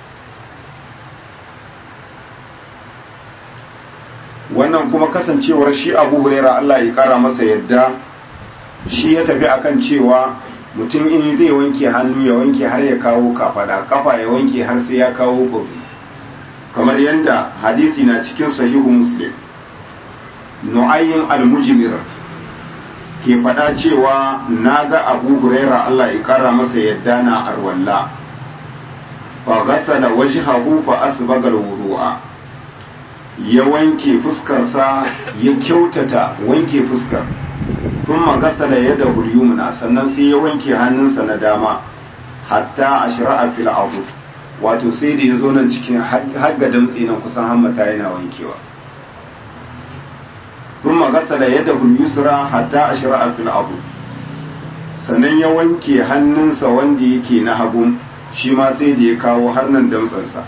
wannan kuma kasancewar shi abu huraira Allah ya kara masa yadda shi ya tafi akan cewa mutum in zai wanke hannu ya wanke har ya kawo kafada kafa ya wanke har sai ya kawo gobe kamar yadda hadisi na cikin sahihu muslim nu'ayyin al-mujmir ke faɗa cewa na ga abu huraira Allah ya kara masa yadda na arwalla fa ghasala wajhahu fa asbaga al-wudu'a ya wanke fuskarsa ya kyautata wanke fuskar tun magasa da yadda hulyumna sannan sai ya wanke hannunsa na dama hatta a shira'a fil abu wato sai da ya zo nan cikin hagga damtsi nan kusan hammata yana wankewa tun magasa da yadda hulyusra hatta a shira'a fil abu sannan ya wanke hannunsa wanda yake na hagu shi ma sai da ya kawo har nan damtsansa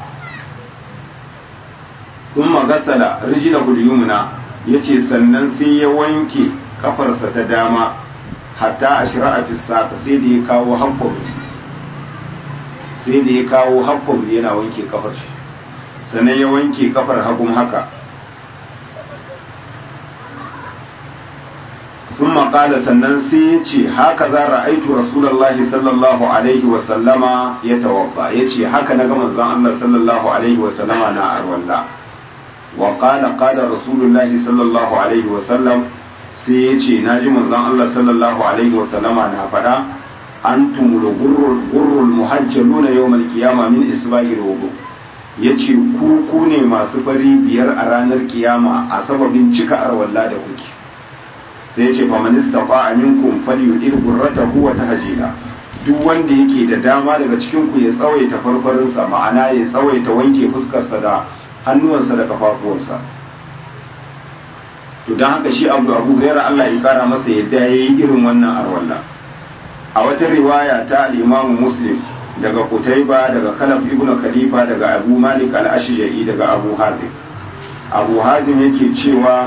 sun magasala rijila yumna ya ce sannan sai ya wanke kafarsa ta dama hatta a shira'atis saka sai da ya kawo haffar sai da ya kawo haffar yana wanke kafar shi sannan ya wanke kafar hagun haka ثم قال sannan sai ya ce haka za ra'aitu rasulullahi sallallahu alaihi wa sallama ya tawabba ya ce haka na ga manzon Allah sallallahu alaihi wa sallama na arwalla wa qala qala rasulullahi sallallahu alaihi wa sallam sai ya ce naji manzon Allah sallallahu alaihi wa sallama na faɗa antumul gurrul muhajjaluna yawmal qiyamah min isbahil wudu yace ku ku ne masu fari biyar a ranar kiyama a sababin cika arwalla da kuke sai ce fa man istata'a minkum falyudil gurratahu wa tahjila duk wanda yake da dama daga cikin ku ya tsawaita farfarin sa ma'ana ya tsawaita wanke fuskar sa da hannuwansa da kafafuwansa to dan haka shi Abu Abu Hurairah Allah ya kara masa yadda yayi irin wannan arwalla a wata riwaya ta al-Imam Muslim daga Qutayba daga Kalaf ibn Khalifa daga Abu Malik al-Ashja'i daga Abu Hazim Abu Hazim yake cewa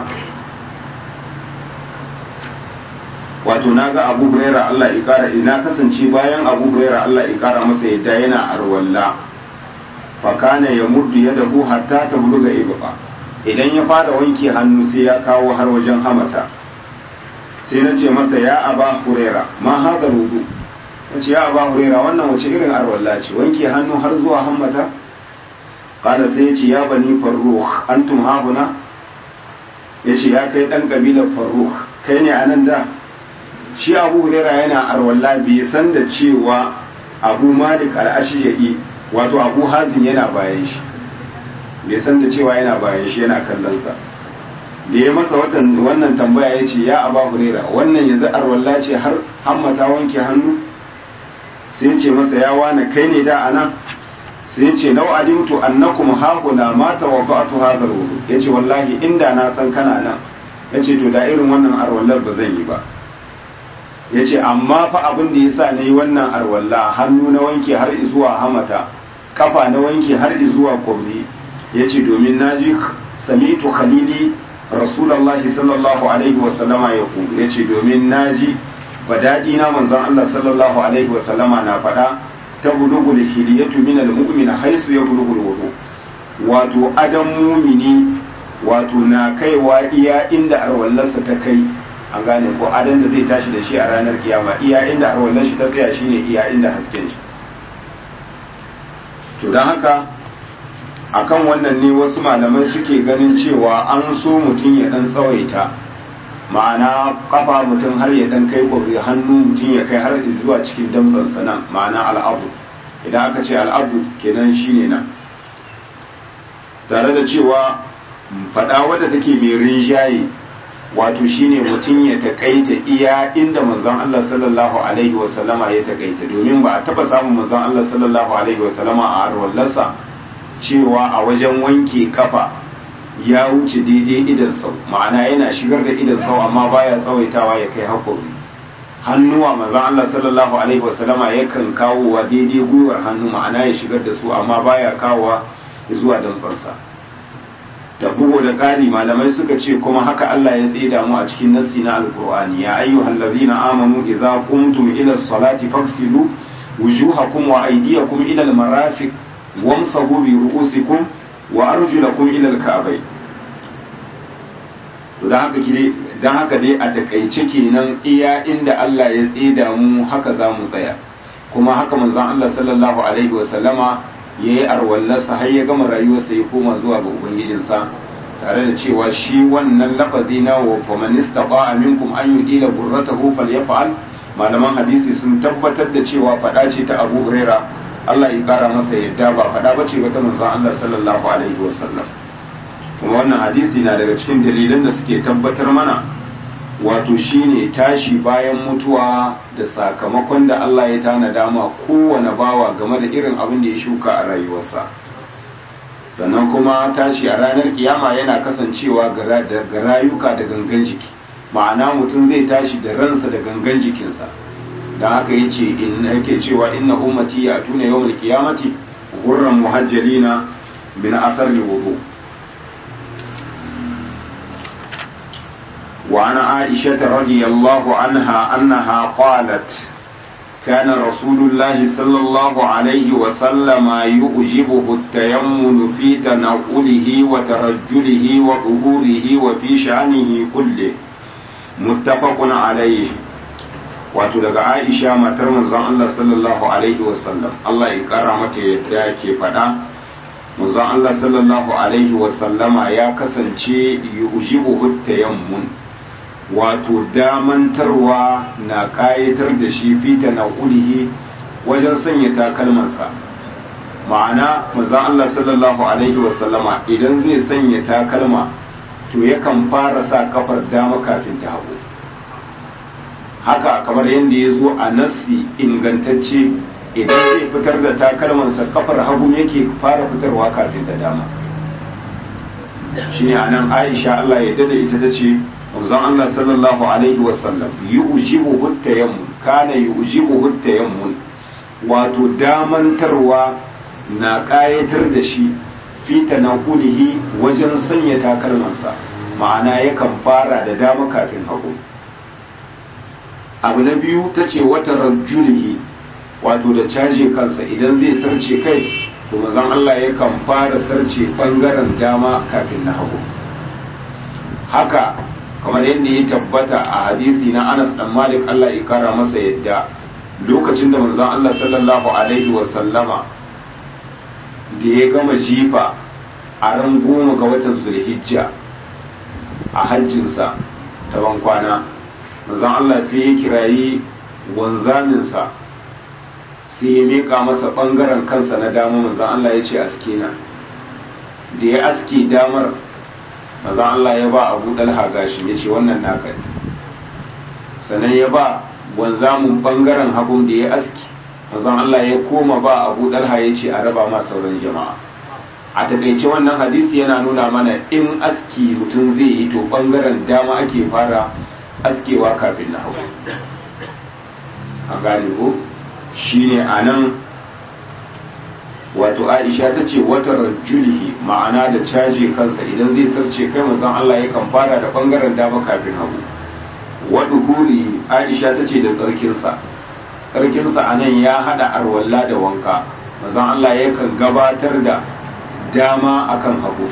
wato na ga abu huraira Allah ya kara ina kasance bayan abu huraira Allah ya kara masa yadda yana arwalla fa kana ya muddu yadahu hatta ta buluga ibqa idan ya fara wanke hannu sai ya kawo har wajen hamata sai na ce masa ya aba huraira ma hada rudu nace ya aba huraira wannan wace irin arwalla ce wanke hannu har zuwa hammata kada sai ya ce ya bani farruh antum hahuna yace ya kai dan kabilar farruh kai ne anan da shi abu huraira yana arwalla bai san da cewa abu malik al'ashiyai wato abu hazin yana bayan shi bai san da cewa yana bayan shi yana kallonsa da ya masa wannan tambaya ya ce ya aba huraira wannan yanzu arwalla ce har hammata wanke hannu sai ce masa ya wane kai ne da ana sai ce nau alimtu annakum haƙuna ma tawabba'tu hadha wudu yace wallahi inda na san kana nan yace to da irin wannan arwallar ba zan yi ba ya ce amma fa abin da ya sa na yi wannan arwalla hannu na wanke har zuwa hamata kafa na wanke har zuwa kwabri ya ce domin na ji samitu khalili rasulallahi sallallahu alaihi wasallama ya ku ya ce domin na ji daɗi na manzon Allah sallallahu alaihi wasallama na faɗa ta bulugul hiliyatu min almu'mina haisu ya bulugul wudu wato adam mumini wato na kaiwa iya inda arwallarsa ta kai an gane ko adan da zai tashi da shi a ranar kiyama iya inda arwallar shi ta tsaya shine iya inda hasken shi to don haka akan wannan ne wasu malamai suke ganin cewa an so mutum ya dan tsawaita ma'ana kafa mutum har ya dan kai kwabri hannu mutum ya kai har zuwa cikin damtsansa nan ma'ana al'adu idan aka ce al'adu kenan shine nan tare da cewa faɗa wadda take mai rinjaye wato shine mutum ya takaita iya inda manzon Allah sallallahu alaihi wasallama ya takaita domin ba a taba samun manzon Allah sallallahu alaihi wasallama a arwallarsa cewa a wajen wanke kafa ya wuce daidai idan sau ma'ana yana shigar da idan sau amma baya tsawaitawa ya kai hakuri hannuwa manzon Allah sallallahu alaihi wasallama yakan kawowa daidai gwiwar hannu ma'ana ya shigar da su amma baya kawowa zuwa dantsansa da bugu da ƙari malamai suka ce kuma haka Allah ya tsida mu a cikin nassi na alkur'ani ya ayyuhal ladzina amanu idza qumtum ila salati faghsilu wujuhakum wa aydiyakum ila almarafiq wamsahu bi ru'usikum wa arjulakum ila alka'bay to dan haka kire dan haka dai a takaice kenan iya inda Allah ya tsida mu haka za mu tsaya kuma haka manzon Allah sallallahu alaihi wa sallama ya yi arwallarsa har ya gama rayuwarsa ya koma zuwa ga ubangijinsa tare da cewa shi wannan lafazi na wa faman istata'a minkum an yudila burratahu falyaf'al malaman hadisi sun tabbatar da cewa fada ce ta Abu Huraira Allah ya kara masa yadda ba fada bace ba ta manzon Allah sallallahu alaihi wasallam kuma wannan hadisi na daga cikin dalilan da suke tabbatar mana wato shine tashi bayan mutuwa da sakamakon da Allah ya tanada ma kowane bawa game da irin abin da ya shuka a rayuwarsa sannan kuma tashi a ranar kiyama yana kasancewa ga rayuka da gangan jiki ma'ana mutum zai tashi da ransa da gangan jikinsa don haka ya ce in yake cewa inna ummati ya tuna yawon kiyamati gurran muhajjalina min asar wudu وعن عائشة رضي الله عنها أنها قالت كان رسول الله صلى الله عليه وسلم يؤجبه التيمم في تنقله وترجله وظهوره وفي شأنه كله muttafaqun alayhi wato daga Aisha matar manzon Allah sallallahu alaihi wasallam Allah ya kara mata yadda ke faɗa manzon Allah sallallahu alaihi wasallama ya kasance yujibu tayammun wato damantarwa na kayatar da shi fita na ulihi wajen sanya takalmansa ma'ana manzon Allah sallallahu alaihi wasallama idan zai sanya takalma to yakan fara sa kafar dama kafin ta hagu haka kamar yadda ya zo a nassi ingantacce idan zai fitar da takalmansa kafar hagu yake fara fitarwa kafin ta dama shine anan Aisha Allah ya dada ita ta ce manzon Allah sallallahu alaihi wasallam yujibu huttayammun kana yujibu huttayammun wato damantarwa na kayatar da shi fi tanakulihi wajen sanya takalmansa ma'ana yakan fara da dama kafin hagu abu na biyu ta ce wata rajulihi wato da caje kansa idan zai sarce kai to mazan Allah yakan fara sarce bangaren dama kafin na hagu haka kamar yadda ya tabbata a hadisi na Anas dan Malik Allah ya kara masa yadda lokacin da manzon Allah sallallahu alaihi wa sallama da ya gama jifa a ran goma ga watan Zulhijja a hajjinsa ta ban kwana manzon Allah sai ya kirayi wanzaminsa sai ya meka masa bangaren kansa na dama manzon Allah ya ce aske na da ya aske damar manzon Allah ya ba Abu Dalha gashi ya ce wannan naka ne sannan ya ba wanzamin bangaren hagun da ya aski manzon Allah ya koma ba Abu Dalha ya ce a raba ma sauran jama'a a takaice wannan hadisi yana nuna mana in aski mutum zai yi to bangaren dama ake fara askewa kafin na hagu an gane ko shine a nan wato aisha ta ce wata rajulihi ma'ana da caje kansa idan zai sarce kai manzon Allah yakan fara da bangaren dama kafin hagu wadu huri aisha ta ce da tsarkinsa tsarkinsa a nan ya hada arwalla da wanka manzon Allah yakan gabatar da dama akan hagu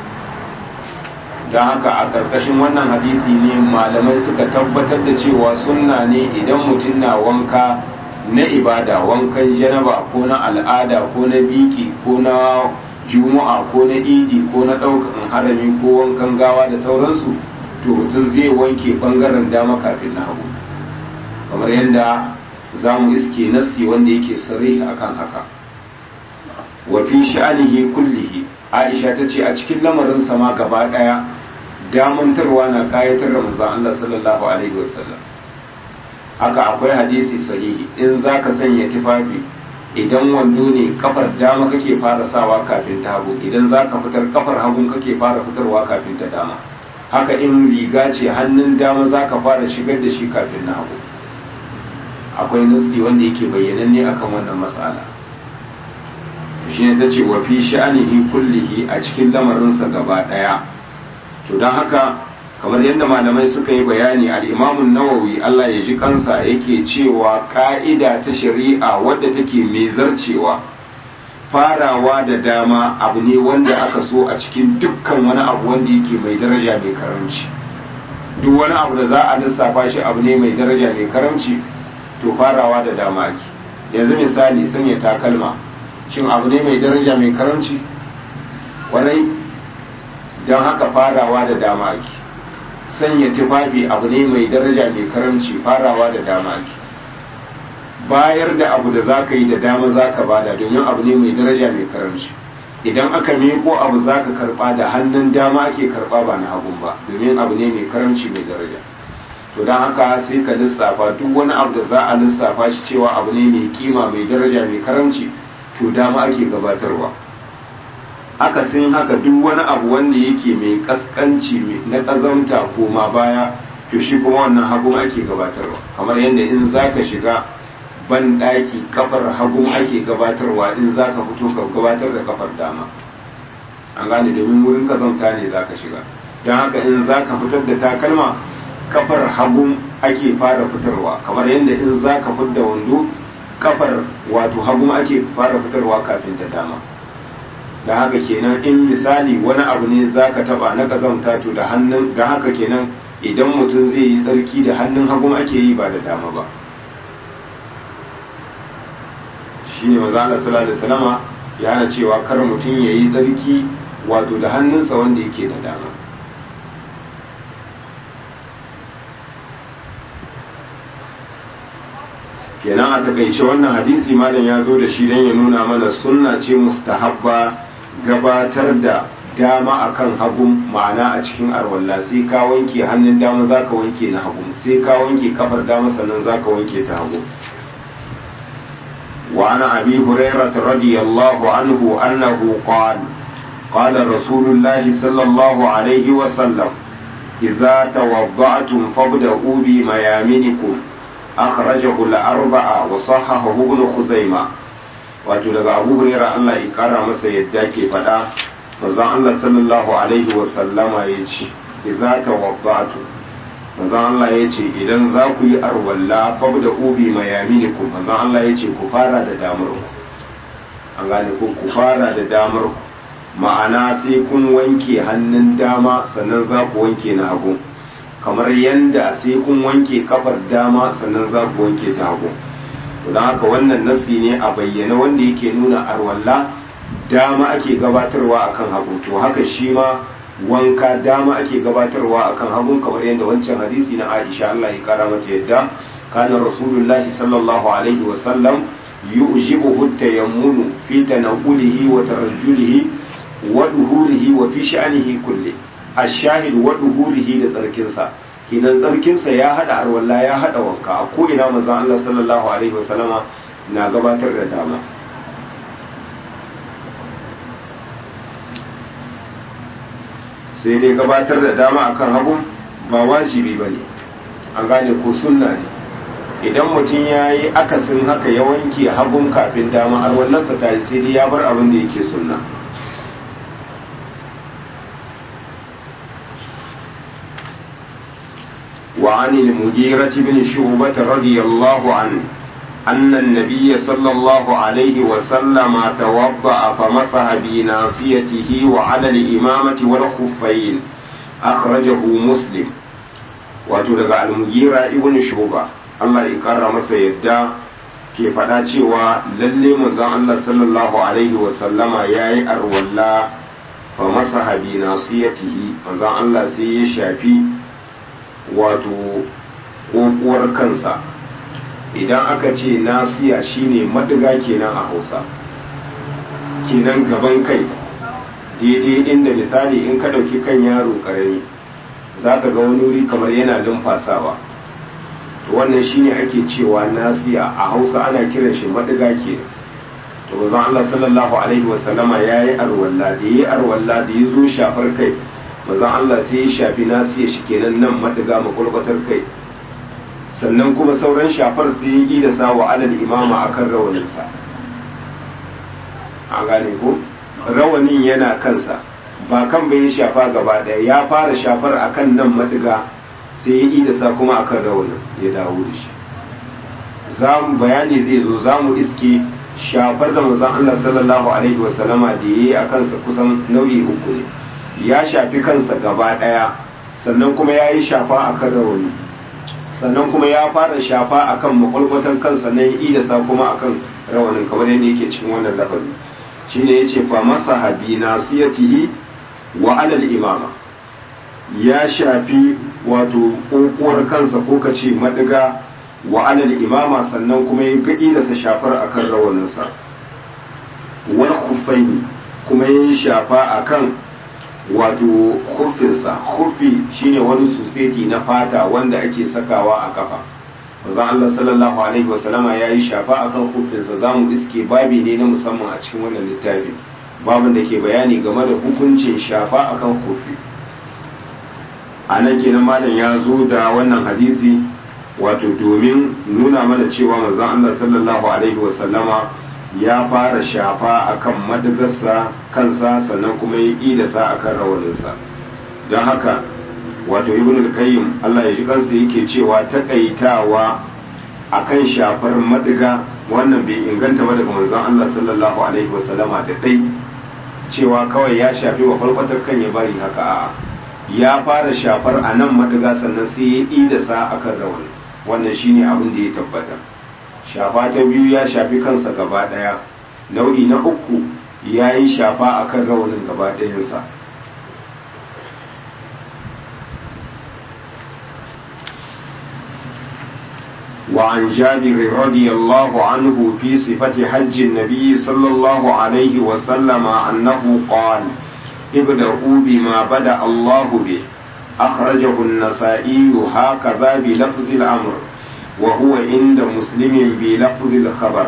don haka a ƙarƙashin wannan hadisi ne malamai suka tabbatar da cewa sunna ne idan mutum na wanka na ibada wankan janaba ko na al'ada ko na biki ko na juma'a ko na idi ko na ɗaukan harami ko wankan gawa da sauransu to mutum zai wanke ɓangaren dama kafin na hagu kamar yadda za mu iske nassi wanda yake sarri akan haka wa fi sha'anihi kullihi aisha ta ce a cikin lamarin sama gaba ɗaya damantarwa na kayatar da manzon Allah sallallahu alaihi wasallam haka akwai hadisi sahihi in zaka sanya tufafi idan wando ne kafar dama kake fara sawa kafin ta hagu idan zaka fitar kafar hagun kake fara fitarwa kafin ta dama haka in riga ce hannun dama zaka fara shigar da shi kafin na hagu akwai nasi wanda yake bayyananne akan wannan mas'ala shi ne ta ce wa fi sha'anihi kullihi a cikin lamarinsa gaba ɗaya to don haka kamar yadda malamai suka yi bayani al'imamun nawawi Allah ya ji kansa yake cewa ka'ida ta shari'a wadda take mai zarcewa farawa da dama abu ne wanda aka so a cikin dukkan wani abu wanda yake mai daraja mai karamci duk wani abu da za a lissafa shi abu ne mai daraja mai karamci to farawa da dama ake yanzu misali sanya takalma shin abu ne mai daraja mai karamci kwarai don haka farawa da dama ake sanya tufafi abu ne mai daraja mai karamci farawa da dama ake bayar da abu da za ka yi da dama za ka bada domin abu ne mai daraja mai karamci idan aka meko abu za ka karba da hannun dama ake karba ba na hagun ba domin abu ne mai karamci mai daraja to don haka sai ka lissafa duk wani abu da za a lissafa shi cewa abu ne mai kima mai daraja mai karamci to dama ake gabatarwa akasin haka duk wani abu wanda yake mai kaskanci na ƙazanta koma baya to shi kuma wannan hagun ake gabatarwa kamar yadda in za ka shiga ban ɗaki kafar hagun ake gabatarwa in za ka fito ka gabatar da kafar dama an gane domin wurin ƙazanta ne za ka shiga don haka in za ka fitar da takalma kafar hagun ake fara fitarwa kamar yadda in za ka fitar da wando kafar wato hagu ake fara fitarwa kafin ta dama da haka kenan in misali wani abu ne za ka taba na kazamta to da hannun da haka kenan idan mutum zai yi tsarki da hannun hagun ake yi ba da dama ba shi ne maza Allah sallallahu alaihi wasallama ya hana cewa kar mutum ya yi tsarki wato da hannunsa wanda yake da dama kenan a takaice wannan hadisi malam ya zo da shi don ya nuna mana sunna ce mustahabba gabatar da dama akan hagun ma'ana a cikin arwalla sai ka wanke hannun dama za ka wanke na hagu sai ka wanke kafar dama sannan za ka wanke ta hagu وعن أبي هريرة رضي الله عنه أنه قال قال رسول الله صلى الله عليه وسلم إذا توضعتم فابدأوا بميامنكم أخرجه الأربعة وصححه ابن خزيمة wato daga abu huraira Allah ya kara masa yadda ke faɗa manzon Allah sallallahu alaihi wa sallama ya ce idza tawaddatu manzon Allah ya ce idan za ku yi arwalla fabda ubi mayaminikum manzon Allah ya ce ku fara da damar ku an gane ko ku fara da damar ku ma'ana sai kun wanke hannun dama sannan za ku wanke na hagu kamar yanda sai kun wanke kafar dama sannan za ku wanke ta hagu to don haka wannan nasi ne a bayyana wanda yake nuna arwalla dama ake gabatarwa akan hagu to haka shi ma wanka dama ake gabatarwa akan hagun kamar yadda wancan hadisi na Aisha Allah ya kara mata yadda kana rasulullahi sallallahu alaihi wa sallam yujibuhu tayammunu fi tanawulihi wa tarajjulihi wa duhurihi wa fi sha'nihi kulli ash-shahid wa duhurihi da tsarkinsa kinan tsarkinsa ya hada arwalla ya hada wanka a ko ina manzon Allah sallallahu alaihi wa sallama na gabatar da dama sai dai gabatar da dama akan hagu ba wajibi ba ne an gane ko sunna ne idan mutum ya yi akasin haka ya wanke hagun kafin dama har wallansa ta yi sai dai ya bar abin da yake sunna وعن المغيرة بن شعبة رضي الله عنه أن النبي صلى الله عليه وسلم توضأ فمسح بناصيته وعلى الإمامة والخفين أخرجه مسلم وتلقى المغيرة ابن شعبة الله يكرم سيدا ke faɗa cewa lalle manzon Allah sallallahu alaihi wasallama ya yi arwalla fa masa habi nasiyatihi manzon Allah sai ya shafi wato ƙoƙuwar kansa idan aka ce nasiya shine madiga kenan a hausa kenan gaban kai daidai inda misali in ka ɗauki kan yaro ƙarami za ka ga wani wuri kamar yana lumfasawa to wannan shine ake cewa nasiya a hausa ana kiran shi madiga ke to bazan Allah sallallahu alaihi wasallama ya yi arwalla da ya yi arwalla da ya zo shafar kai mazan Allah sai ya shafi nasiya shi kenan nan madiga makwalkwatar kai sannan kuma sauran shafar sai ya yi da sawa alal imama akan rawaninsa a gane ko rawanin yana kansa ba kan bai shafa gaba ɗaya ya fara shafar akan nan madiga sai ya yi da sa kuma akan rawanin ya dawo da shi zamu bayani zai zo za mu iske shafar da manzon Allah sallallahu alaihi wasallama da ya yi a kansa kusan nau'i uku ne ya shafi kansa gaba ɗaya sannan kuma ya yi shafa akan rawani sannan kuma ya fara shafa akan makwalkwatan kansa na yi da sa kuma akan rawanin kamar yadda yake cikin wannan lafazi shine yace fa masaha bi nasiyatihi wa alal imama ya shafi wato kokuwar kansa ko kace madiga wa alal imama sannan kuma ya gadi da sa shafar akan rawaninsa wal khuffaini kuma ya shafa akan wato khuffinsa khuffi shine wani suseti na fata wanda ake sakawa a kafa manzon Allah sallallahu alaihi wasallama ya yi shafa akan khuffinsa zamu iske babi ne na musamman a cikin wannan littafi babin da ke bayani game da hukuncin shafa akan khuffi a nan kenan malam ya zo da wannan hadisi wato domin nuna mana cewa manzon Allah sallallahu alaihi wasallama ya fara shafa akan madagarsa kansa sannan kuma ya yi da sa akan rawaninsa don haka wato ibn al-qayyim Allah ya ji kansa yake cewa takaitawa akan shafar madiga wannan bai inganta ba daga manzon Allah sallallahu alaihi wasallama da dai cewa kawai ya shafi wa farkwatar kan ya bari haka a'a ya fara shafar a nan madiga sannan sai ya idasa akan rawani wannan shine abin da ya tabbata shafa ta biyu ya shafi kansa gaba daya nau'i na uku ya yi shafa akan rawanin gaba ɗayansa وعن جابر رضي الله عنه في صفة حج النبي صلى الله عليه وسلم أنه قال ابدأوا بما بدأ الله به أخرجه النسائي هكذا بلفظ الأمر وهو عند مسلم بلفظ الخبر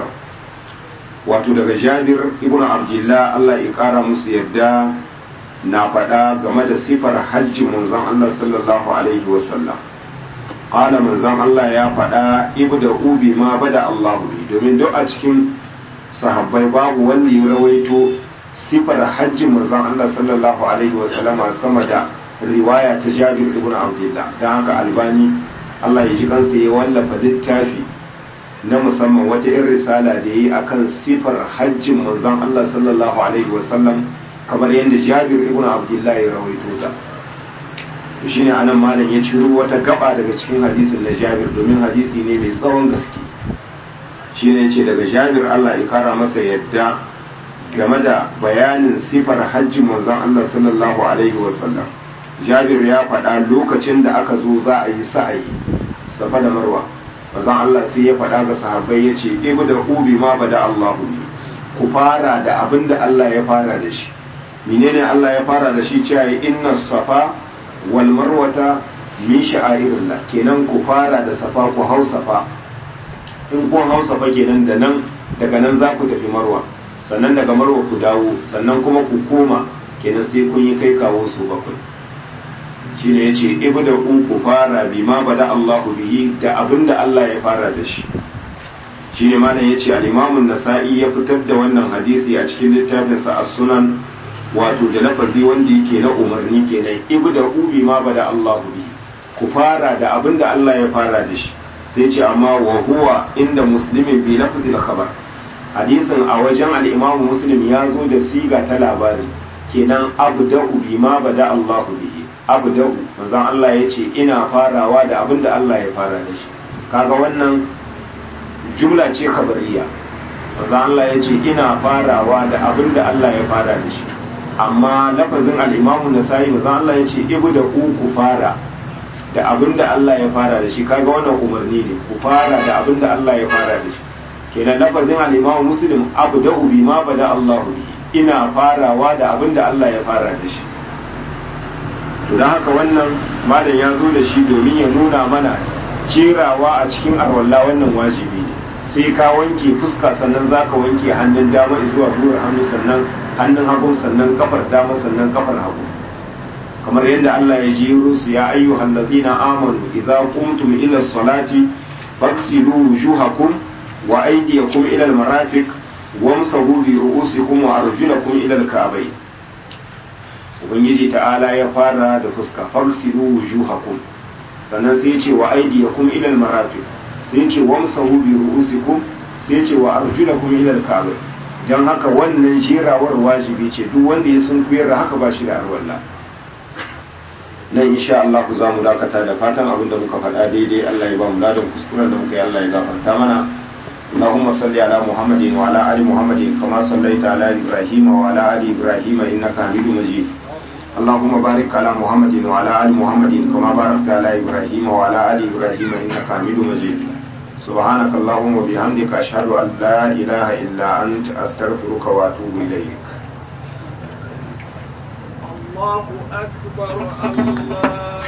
wato daga jabir ibn abdullah Allah ya kara musu yadda na faɗa game da sifar hajji manzon Allah sallallahu alaihi wasallam qala manzon Allah ya faɗa ibda ubi ma bada Allah bi domin duk a cikin sahabbai babu wanda ya rawaito sifar hajjin manzon Allah sallallahu alaihi wasallama sama da riwaya ta Jabir ibn Abdullah dan haka Albani Allah ya ji kansa ya wallafa littafi na musamman wata irin risala da yi akan sifar hajjin manzon Allah sallallahu alaihi wasallam kamar yadda Jabir ibn Abdullah ya rawaito ta shine anan malam ya ciro wata gaba daga cikin hadisin na Jabir domin hadisi ne mai tsawon gaske shine yace daga Jabir Allah ya kara masa yadda game da bayanin sifar hajjin manzon Allah sallallahu alaihi wasallam Jabir ya faɗa lokacin da aka zo za a yi sa'ayi safa da marwa manzon Allah sai ya faɗa ga sahabbai yace ibda ubi ma bada Allahu ne ku fara da abin da Allah ya fara da shi menene Allah ya fara da shi cewa inna safa wal marwata min sha'airillah kenan ku fara da safa ku hau safa in kun hau safa kenan da nan daga nan za ku tafi marwa sannan daga marwa ku dawo sannan kuma ku koma kenan sai kun yi kai kawo su bakwai shine yace ibda ku fara bima bada Allahu bihi da abinda Allah ya fara da shi shine malam yace al-Imam an-Nasa'i ya fitar da wannan hadisi a cikin littafinsa as-Sunan wato da lafazi wanda yake na umarni kenan ibda ubi ma bada Allah bi ku fara da abin da Allah ya fara da shi sai ce amma wa huwa inda muslimin bi lafzi khabar hadisin a wajen al-Imam Muslim ya zo da siga ta labari kenan abda'u bi ma bada Allah bihi abda'u manzon Allah ya ce ina farawa da abin da Allah ya fara da shi kaga wannan jumla ce khabariya manzon Allah ya ce ina farawa da abin da Allah ya fara da shi amma lafazin al'imamu na sayi mazan Allah ya ce ibu da ku ku fara da abin da Allah ya fara da shi kaga wannan umarni ne ku fara da abin da Allah ya fara da shi kenan lafazin al'imamu muslim abu da ubi ma ba da Allah ina farawa da abin da Allah ya fara da shi to don haka wannan malam ya zo da shi domin ya nuna mana jerawa a cikin arwalla wannan wajibi ne sai ka wanke fuska sannan za ka wanke hannun dama zuwa gwiwar hannu sannan hannun hagu sannan kafar dama sannan kafar hagu kamar yadda Allah ya jero su ya ayyuhal ladina amanu idza qumtum ila salati faghsilu wujuhakum wa aydiyakum ila al-marafiq wamsahu bi ru'usikum wa arjulakum ila al-ka'bayn ubangiji ta'ala ya fara da fuska faghsilu wujuhakum sannan sai ya ce wa aydiyakum ila al-marafiq sai ya ce wamsahu bi ru'usikum sai ya ce wa arjulakum ila al-ka'bayn don haka wannan jerawar wajibi ce duk wanda ya sun kuyar da haka ba shi da arwalla nan insha Allah ku za mu dakata da fatan abin da muka faɗa daidai Allah ya ba mu ladan kuskuren da muka yi Allah ya gafarta mana اللهم صل على محمد وعلى ال محمد كما صليت على ابراهيم وعلى ال ابراهيم انك حميد مجيد اللهم بارك على محمد وعلى ال محمد كما باركت على ابراهيم وعلى ال ابراهيم انك حميد مجيد سبحانك اللهم وبحمدك أشهد أن لا إله إلا أنت أستغفرك وأتوب إليك الله أكبر الله